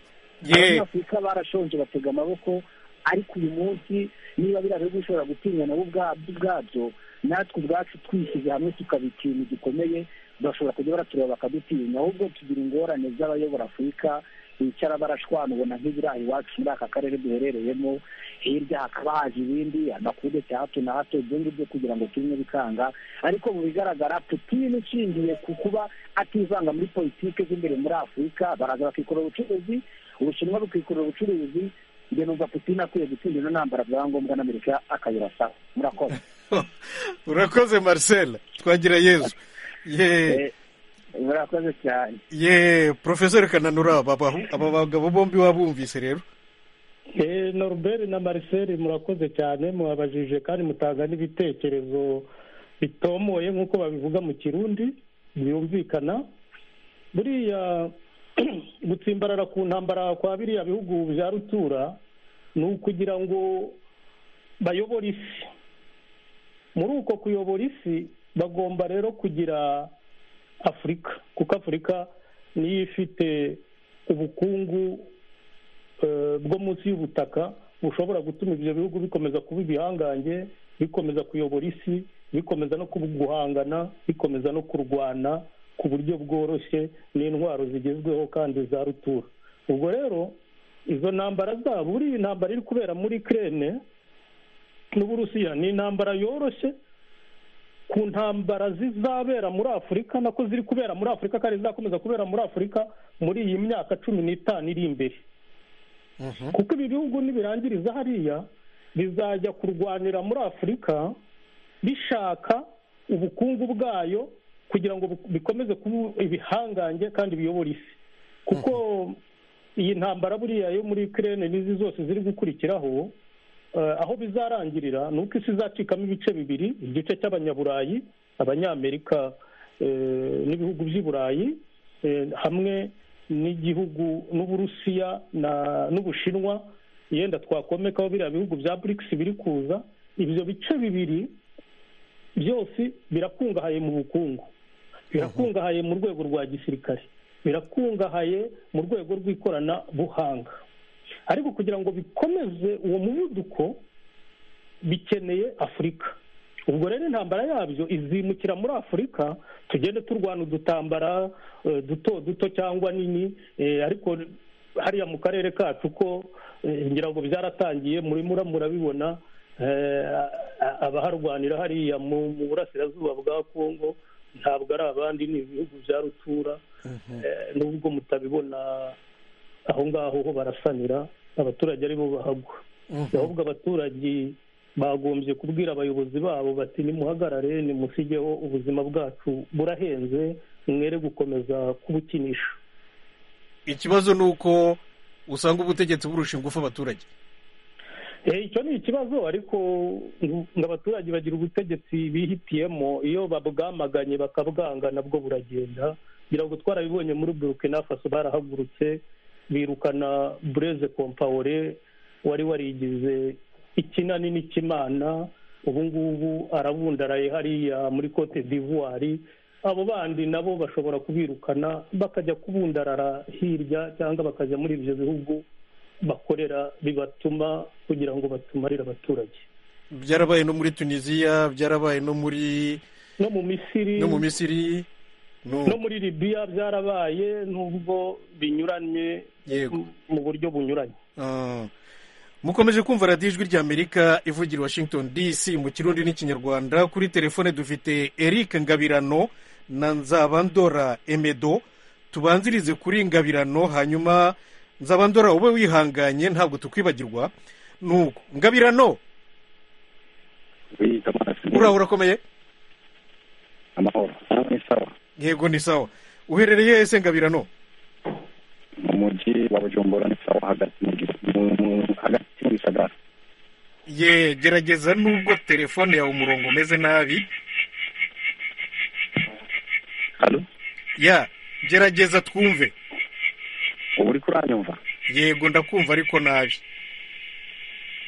Ye. abanyafurika barashonje batega amaboko ariko uyu munsi niba biriya bihugu bishobora gutinya nabo ubwabyo ubwabyo natwe ubwacu twishyize hamwe tukaba ikintu gikomeye bashobora kujya baratureba bakadutinya ahubwo tugira ingorane z'abayobora afurika bicara barashwana ubona nk'ibiraha iwacu muri aka karere duherereyemo hirya hakaba haje ibindi amakuru cya hato na hato ibyo ngibyo kugira ngo tubinywe bikanga ariko mu bigaragara putini ishingiye ku kuba ativanga muri politike z'imbere muri afurika baraza bakikorera ubucuruzi ubushinwa bukikorera ubucuruzi njye numva putini akwiye gutsinda ino ntambara byaba ngombwa n'amerika akayirasa murakoze urakoze marcel twagira yezu ye Eh, murakoze cyane ye porofeseri kananura aba bahu- aba bagabo bombi wabumvise rero Eh, norbert na marcel murakoze cyane mwabajije kandi mutanga n'ibitekerezo bitomoye nk'uko babivuga mu kirundi byumvikana buriya gutsimbarara ku ntambara kwa biriya bihugu bya rutura ni ukugira ngo bayobore isi muri uko kuyobora isi bagomba rero kugira afurika kuko afurika niyo ifite ubukungu eh, bwo munsi y'ubutaka bushobora gutuma ibyo bihugu bikomeza kuba ibihangange bikomeza kuyobora isi bikomeza no kubu- guhangana bikomeza no kurwana ku buryo bworoshye n'intwaro zigezweho kandi za rutura ubwo rero izo ntambara zabo buriya intambara iri kubera muri kirene n'uburusiya ni intambara yoroshye ku ntambara zizabera muri afurika nako ziri kubera muri afurika kandi zizakomeza kubera muri afurika muri iyi myaka cumi n'itanu iri imbere kuko ibi bihugu nibirangiriza hariya bizajya kurwanira muri afurika bishaka ubukungu bwayo kugira ngo bu- bikomeze kuba ibihangange kandi biyobora isi kuko iyi ntambara buriya yo muri kirene n'izi zose ziri gukurikiraho eh, aho bizarangirira ni uko isi izacikamo ibice bibiri igice cy'abanyaburayi abanyamerika eh, n'ibihugu by'i burayi eh, hamwe n'igihugu n'uburusiya na- n'ubushinwa yenda twakomekaho biriya bihugu bya brics biri kuza ibyo bice bibiri byose birakungahaye mu bukungu birakungahaye mu rwego rwa gisirikare birakungahaye mu rwego rw'ikoranabuhanga ariko kugira ngo bikomeze uwo muvuduko bikeneye afurika ubwo rero intambara yabyo izimukira muri afurika tugende turwana udutambara eh, duto duto cyangwa nini eh, ariko hariya mu karere kacu ko eh, ngira ngo byaratangiye muri mura murabibona eh, a- abaharwanira hariya mu mu burasirazuba bwa kongo ntabwo ari abandi ni ibihugu bya rutura Eh, nubwo mutabibona aho ngaho ho barasanira abaturage aribo bahagwa ahubwo abaturage bagombye kubwira abayobozi babo bati nimuhagarare nimusigeho ubuzima bwacu burahenze mwere gukomeza kubukinisha ikibazo ni uko usanga ubutegetsi burusha ingufu abaturage Eh, icyo ni ikibazo ariko ngo- ngo abaturage bagira ubutegetsi bihitiyemo iyo babwamaganye bakabwanga nabwo buragenda ngira ngo twarabibonye muri burkina faso barahagurutse birukana bureze kompawore wari warigize ikinani n'ikimana ubu ngubu arabundaraye hariya muri cote d'ivoire abo bandi nabo bashobora kubirukana bakajya kubundarara hirya cyangwa bakajya muri ibyo bihugu bakorera bibatuma kugira ngo batumarire abaturage byarabaye no muri tunisiya byarabaye no muri no mu misiri no mu misiri no- no muri libiya byarabaye nubwo binyuranye Yego. m- mu buryo bunyuranye Ah. mukomeje kumva radiyo ijwi ry'amerika ivugira i washington dc mu kirundi n'ikinyarwanda kuri telefone dufite eric ngabirano na nzabandora emedo tubanzirize kuri ngabirano hanyuma nzabandora ube wihanganye ntabwo tukwibagirwa nuko ngabirano uraho urakomeye amahoro ni sawa yego ni sawa uherereye ese ngabirano mu mujyi wa bujumbura ni sawa hagati mu gi- mu- mu- hagati mu gisagara ye gerageza nubwo telefone yawe umurongo umeze nabi hano ya gerageza twumve ubu uri kuranyumva yego ndakumva ariko nabi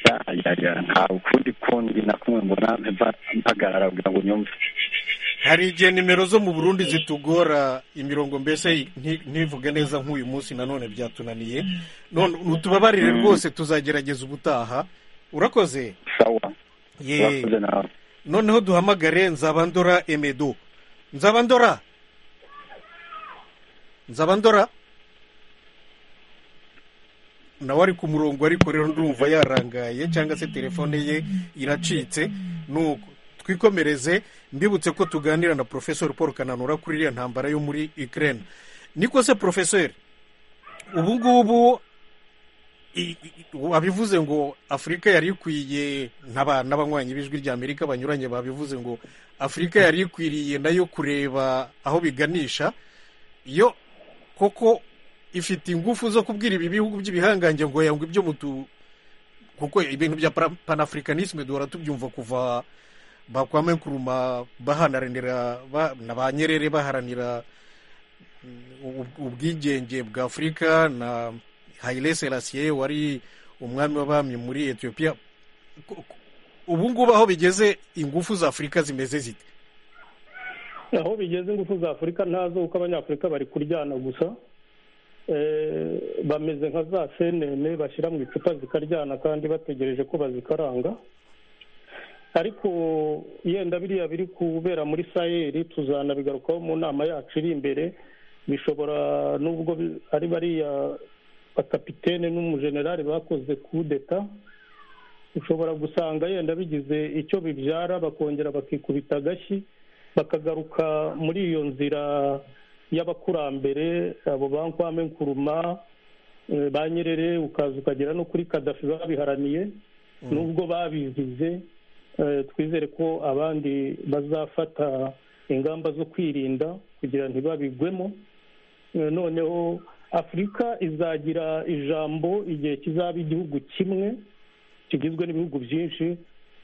Ya, ya, ya, nta ukundi kundi na kumwe mbona mpa- mpagarara kugira ngo nyumve hari igihe nimero zo mu burundi zitugora imirongo mbese nti- ntivuge neza nk'uyu munsi nanone byatunaniye none utubabarire rwose tuzagerageza ubutaha urakoze sawa ye urakoze nawe noneho duhamagare nzabandora emedo nzabandora nzabandora nawe ari ku murongo ariko rero ndumva yarangaye cyangwa se telefone ye iracitse nuko twikomereze mbibutse ko tuganira na porofesori paul kananura kuri iriya ntambara yo muri ukraine niko se porofesori ubu ngubu i- i- wabivuze ngo afurika yari ikwiye n'aba- n'abanywanyi b'ijwi rya amerika banyuranye babivuze ngo afurika yari ikwiriye nayo kureba aho biganisha yo koko ifite ingufu zo kubwira ibi bihugu by'ibihangange ngo yangwa ibyo mutu kuko ibintu bya Pan- panafricanisme duhora tubyumva kuva bakwame nkuruma baharanira ba- na ba nyerere baharanira ub- ubwigenge bwa afurika na haile selassie wari umwami w'abami muri etiyopiya Ku- ku- ubu ngubu aho bigeze ingufu za afurika zimeze zite aho bigeze ingufu za afurika ntazo kuko abanyafurika bari kuryana gusa Eh, bameze nka za senene bashyira mu icupa zikaryana kandi bategereje ko bazikaranga ariko yenda biriya biri kubera muri sayeri tuzanabigarukaho mu nama yacu iri imbere bishobora nubwo bi- ari bariya bakapitene n'umujenerali bakoze kudeta ushobora gusanga yenda bigize icyo bibyara bakongera bakikubita agashyi bakagaruka muri iyo nzira y'abakurambere abo ba nkwame nkuruma eh, ba nyerere ukaza ukagera no kuri kadafi babiharaniye nubwo babizize eh, twizere ko abandi bazafata ingamba zo kwirinda kugira ntibabigwemo Eh, noneho afurika izagira ijambo igihe kizaba igihugu kimwe kigizwe n'ibihugu byinshi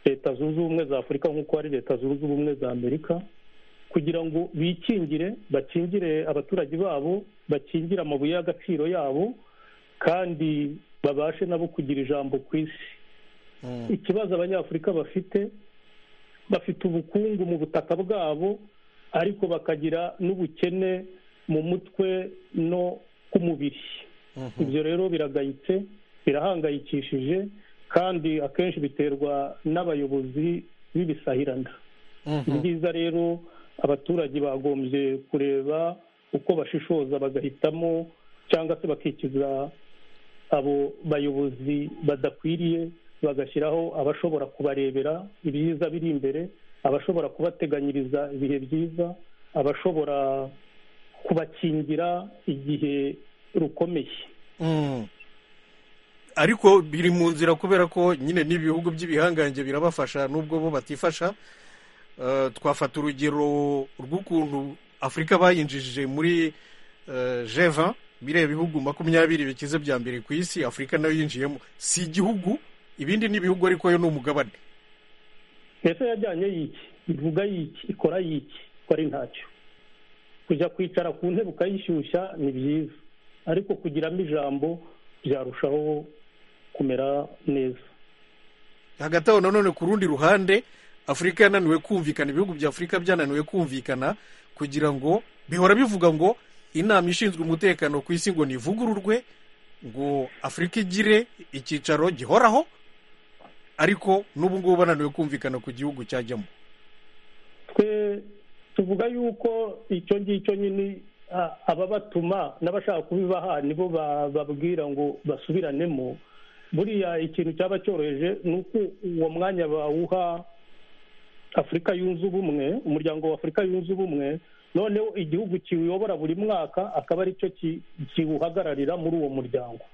leta zunze ubumwe za afurika nk'uko hari leta zunze ubumwe za amerika kugira ngo bikingire bakingire abaturage babo bakingire amabuye y'agaciro yabo kandi babashe nabo kugira ijambo ku isi ikibazo abanyafurika bafite bafite ubukungu mu butaka bwabo ariko bakagira n'ubukene mu mutwe no ku mubiri ibyo rero biragayitse birahangayikishije kandi akenshi biterwa n'abayobozi b'ibisahirana ni byiza rero abaturage bagombye kureba uko bashishoza bagahitamo cyangwa se bakikiza abo bayobozi badakwiriye bagashyiraho abashobora kubarebera ibyiza biri imbere abashobora kubateganyiriza ibihe byiza abashobora kubakingira igihe rukomeye ariko biri mu nzira kubera ko nyine n'ibihugu by'ibihangange birabafasha nubwo bo batifasha Eh, twafata urugero rw'ukuntu afurika bayinjije muri jeva biriya bihugu makumyabiri bikize bya mbere ku isi afurika nayo yinjiyemo si igihugu ibindi ni ibihugu ariko yo ni umugabane mbese yajyanye yiki ivuga yiki ikora yiki ikora ntacyo kujya kwicara ku ntebe ukayishyushya ni byiza ariko kugiramo ijambo byarushaho kumera neza hagati aho nanone ku rundi ruhande afurika yananiwe kumvikana ibihugu bya afurika byananiwe kumvikana kugira ngo bihora bivuga ngo inama ishinzwe umutekano ku isi ngo nivugururwe ngo afurika igire icyicaro gihoraho ariko n'ubu ngubu bananiwe kumvikana ku gihugu cyajyamo twe tuvuga yuko icyo ngicyo nyine a- ababatuma n'abashaka kubibaha nibo ba- babwira ngo basubiranemo buriya ikintu cyaba cyoroheje ni uko uwo mwanya bawuha afurika yunze ubumwe umuryango wa afurika yunze ubumwe noneho igihugu kiwuyobora buri mwaka akaba ari cyo ki- kiwuhagararira muri uwo muryango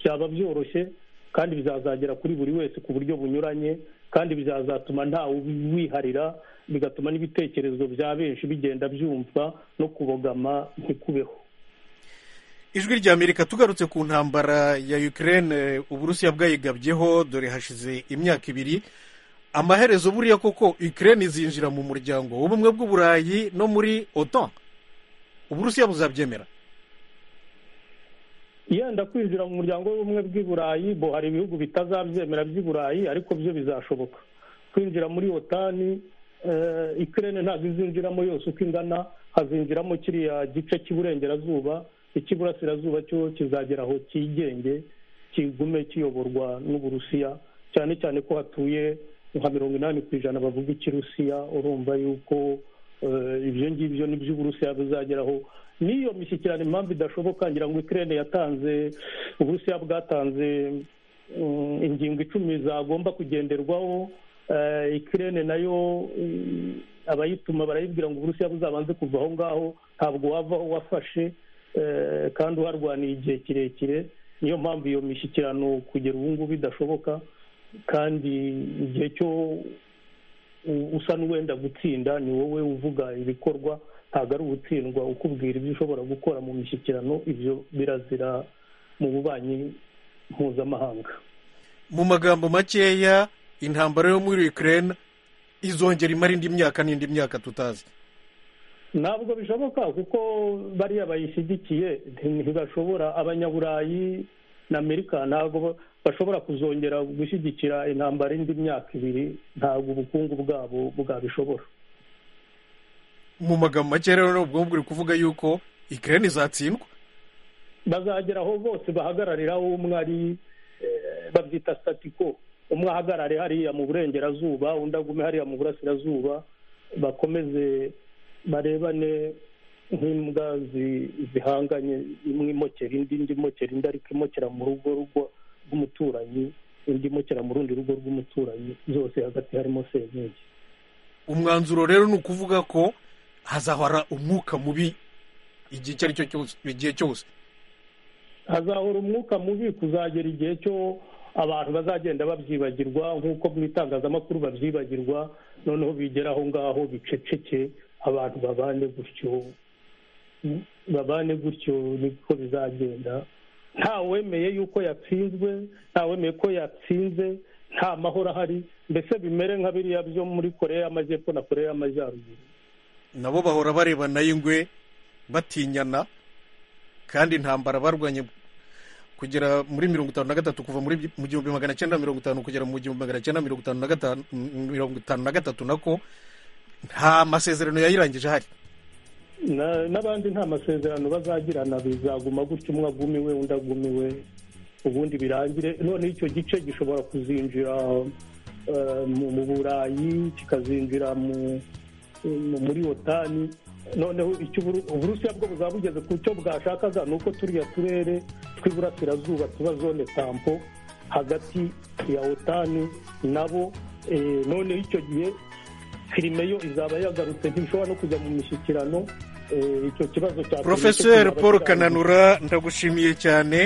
byaba byoroshye kandi bizazagera kuri buri wese ku buryo bunyuranye kandi bizazatuma ntawe wiharira bigatuma n'ibitekerezo bya benshi bigenda byumva no kubogama ntikubeho ijwi ry'amerika tugarutse ku ntambara ya ukraine uburusiya bwayigabyeho dore hashize imyaka ibiri amaherezo buriya koko ukraine izinjira mu muryango w'ubumwe bw'uburayi no muri otan uburusiya buzabyemera yenda kwinjira mu muryango w'ubumwe bw'i burayi bo hari ibihugu bitazabyemera by'i burayi ariko byo bizashoboka kwinjira muri otani eh, ikirere ntabwo izinjiramo yose uko ingana hazinjiramo kiriya gice cy'iburengerazuba icy'iburasirazuba cyo kizagera aho cyigenge kigume kiyoborwa n'uburusiya cyane cyane ko hatuye nka mirongo inani ku ijana bavuga ikirusiya urumva yuko eh, ibyo ngibyo ni by'uburusiya bizageraho n'iyo mishyikirano impamvu idashoboka ngira ngo ikirere yatanze uburusiya bwatanze mm, ingingo icumi zagomba kugenderwaho ikirere nayo mm, abayituma barayibwira ngo uburusiya buzabanze kuva aho ngaho ntabwo wavaho wafashe eh, kandi uharwaniye igihe kirekire niyo mpamvu iyo mishyikirano kugera ubu ngubu idashoboka kandi igihe cyo u- usa n'uwenda gutsinda ni wowe uvuga ibikorwa ntabwo ari ugutsindwa ukubwira ibyo ushobora gukora mu mishyikirano ibyo birazira mu bubanyi mpuzamahanga mu magambo makeya intambara yo muri ukraine izongera imara indi myaka n'indi myaka tutazi ntabwo bishoboka kuko bariya bayishyigikiye ntibashobora abanyaburayi na amerika ntabwo ba- bashobora kuzongera gushyigikira intambara indi myaka ibiri ntabwo ubukungu bwabo bwabishobora mu magambo makeya rero ubwo buri kuvuga yuko ukraine izatsindwa bazagera aho bose bahagararira aho umwe ari eh, babyita satiko umwe ahagarare hariya mu burengerazuba undi agume hariya mu burasirazuba bakomeze barebane nk'imbwa zi- zihanganye imwe imokera indi indi imokera indi ariko imokera mu rugo rugo rw'umuturanyi indi imokera mu rundi rugo rw'umuturanyi zose hagati harimo senyenge umwanzuro rero ni ukuvuga ko hazahora umwuka mubi igihe icyo ari cyo cyose igihe cyose hazahora umwuka mubi kuzagera igihe cyo abantu bazagenda babyibagirwa nk'uko mu itangazamakuru babyibagirwa noneho bigera aho ngaho biceceke abantu babane gutyo babane gutyo niko bizagenda nta wemeye yuko yatsinzwe nta wemeye ko yatsinze nta mahoro ahari mbese bimere nka biriya byo muri koreya y'amajyepfo na koreya y'amajyaruguru nabo bahora barebana y'ingwe batinyana kandi intambara barwanye kugera muri mirongo itanu na gatatu kuva muri mu gihumbi magana cyenda mirongo itanu kugera mu gihumbi magana cyenda mirongo itanu na gatanu mirongo itanu na gatatu nako nta masezerano yayirangije ahari Na- n'abandi nta masezerano bazagirana bizaguma gutyo umwe agumiwe undi agumiwe ubundi birangire noneho icyo gice gishobora kuzinjira eh, mu mu burayi kikazinjira mu- mu- muri otani noneho icyo Uburu- uburusiya bwo buzaba bugeze ku cyo bwashakaga ni uko turiya turere tw'iburasirazuba tuba zone tampo hagati ya otani nabo eh, noneho icyo gihe filime yo izaba yagarutse ntishobora no kujya mu mishyikirano eh, icyo kibazo cya porofeseri kizaba paul kirangiye. kananura ndagushimiye cyane